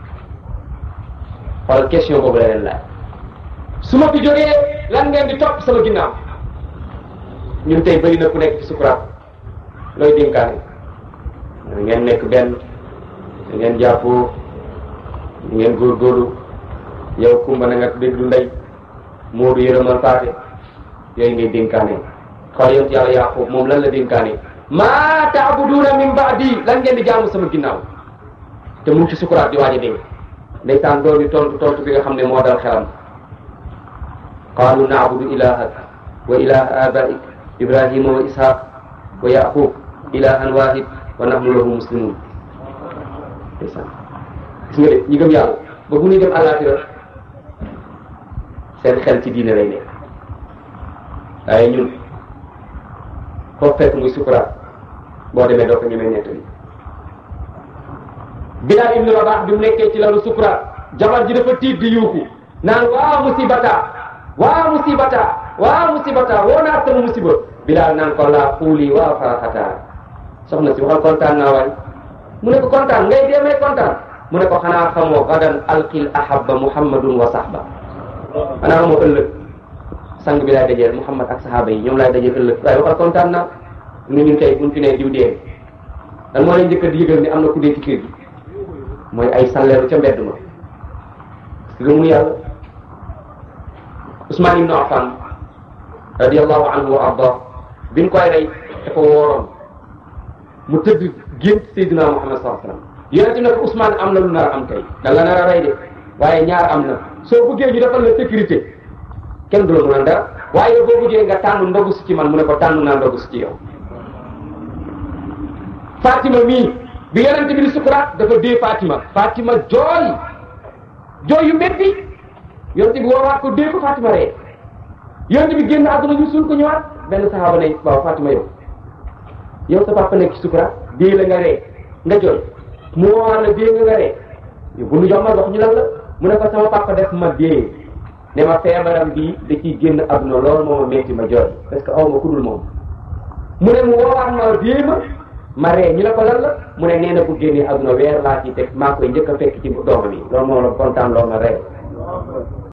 xool question boobu la leen laaj su ma fi jógee lan ngeen di topp sama ginnaaw ñun tey bëri na ku nekk ci sukuraat looy dénkaane da ngeen nekk benn da ngeen jàppoo da ngeen góorgóorlu yow kumba na nga déglu ndey moodu yërëmal paate yooyu ngay dénkaane xool yow yàlla yaqub moom lan la dénkaane maa taabuduuna min baadi lan ngeen di jaamu sama ginnaaw te mu ngi ci sukuraat di waaj a dégg ndeysaan doon di tontu tontu bi nga xam ne moo dal xelam qaalu naabudu ilahak wa ilaha abaik ibrahima wa ishaq wa yaqub ilahan wahid wa nahnu lahu muslimun ndeysaan gis nga de ñi gëm yàlla ba bu ñuy dem àllaaxira seen xel ci diine lay nekk waaye ñun foofu fekk muy sukuraat boo demee doo ko ñemee nettali Bilaal ibnu Rabaah bi mu nekkee ci lalu sukuraat jabar ji dafa tiit di yuuxu naan waa musibata waa musibata waa musibata woo naa sama musiba Bilaal naan ko laa xuuli waa faraxata soxna si waxal kontaan naa waay mu ne ko kontaan ngay dee may kontaan mu ne ko xanaa xamoo gadan alqil ahabba muhammadun wa sahba xanaa xamoo ëllëg sang bi laay dajeel muhammad ak sahaaba yi ñoom laay dajeel ëllëg waaye waxal kontaan naa ni ñun tey buñ fi ne diw dee dan moo leen njëkk a di yëgal ni am na ku dee ci kër gi mooy ay salleeru ca mbedd ma gëmunu yàlla Ousmane ibnu Affan radiallahu anhu wa arda biñ koy rey dafa wooroon mu tëdd gént Seydina Muhammad sallallahu alayhi wasallam yonente ne ko Ousmane am na lu nar a am tey da la nar a rey de waaye ñaar am na soo bëggee ñu defal la sécurité kenn du la mën a dara waaye boo bëggee nga tànn ndogu si ci man mu ne ko tànn naa ndogu si ci yow Fatima mii bi yonente bi di sukuraat dafa dee Fatima Fatima jooy jooy yu métti yonente bi woowaat ko dee ko Fatima ree yonente bi génn àdduna ñu suul ko ñëwaat benn saxaaba ne waaw Fatima yow yow sa papa nekk ci sukuraat dee la nga ree nga jooy mu woowaat la dee nga nga ree yow bu nu jox ma wax ñu lan la mu ne ko sama papa def ma dee ne ma feebaram bii da ciy génn àdduna loolu moo ma métti ma jooy parce que aw ma ku dul moom mu ne mu woowaat ma dee ma ma ree ñu ne ko lan la mu ne nee na bu génnee àdduna weer laa ciy teg maa koy njëkk a fekk ci doomam yi loolu moom la kontaan loolu ma ree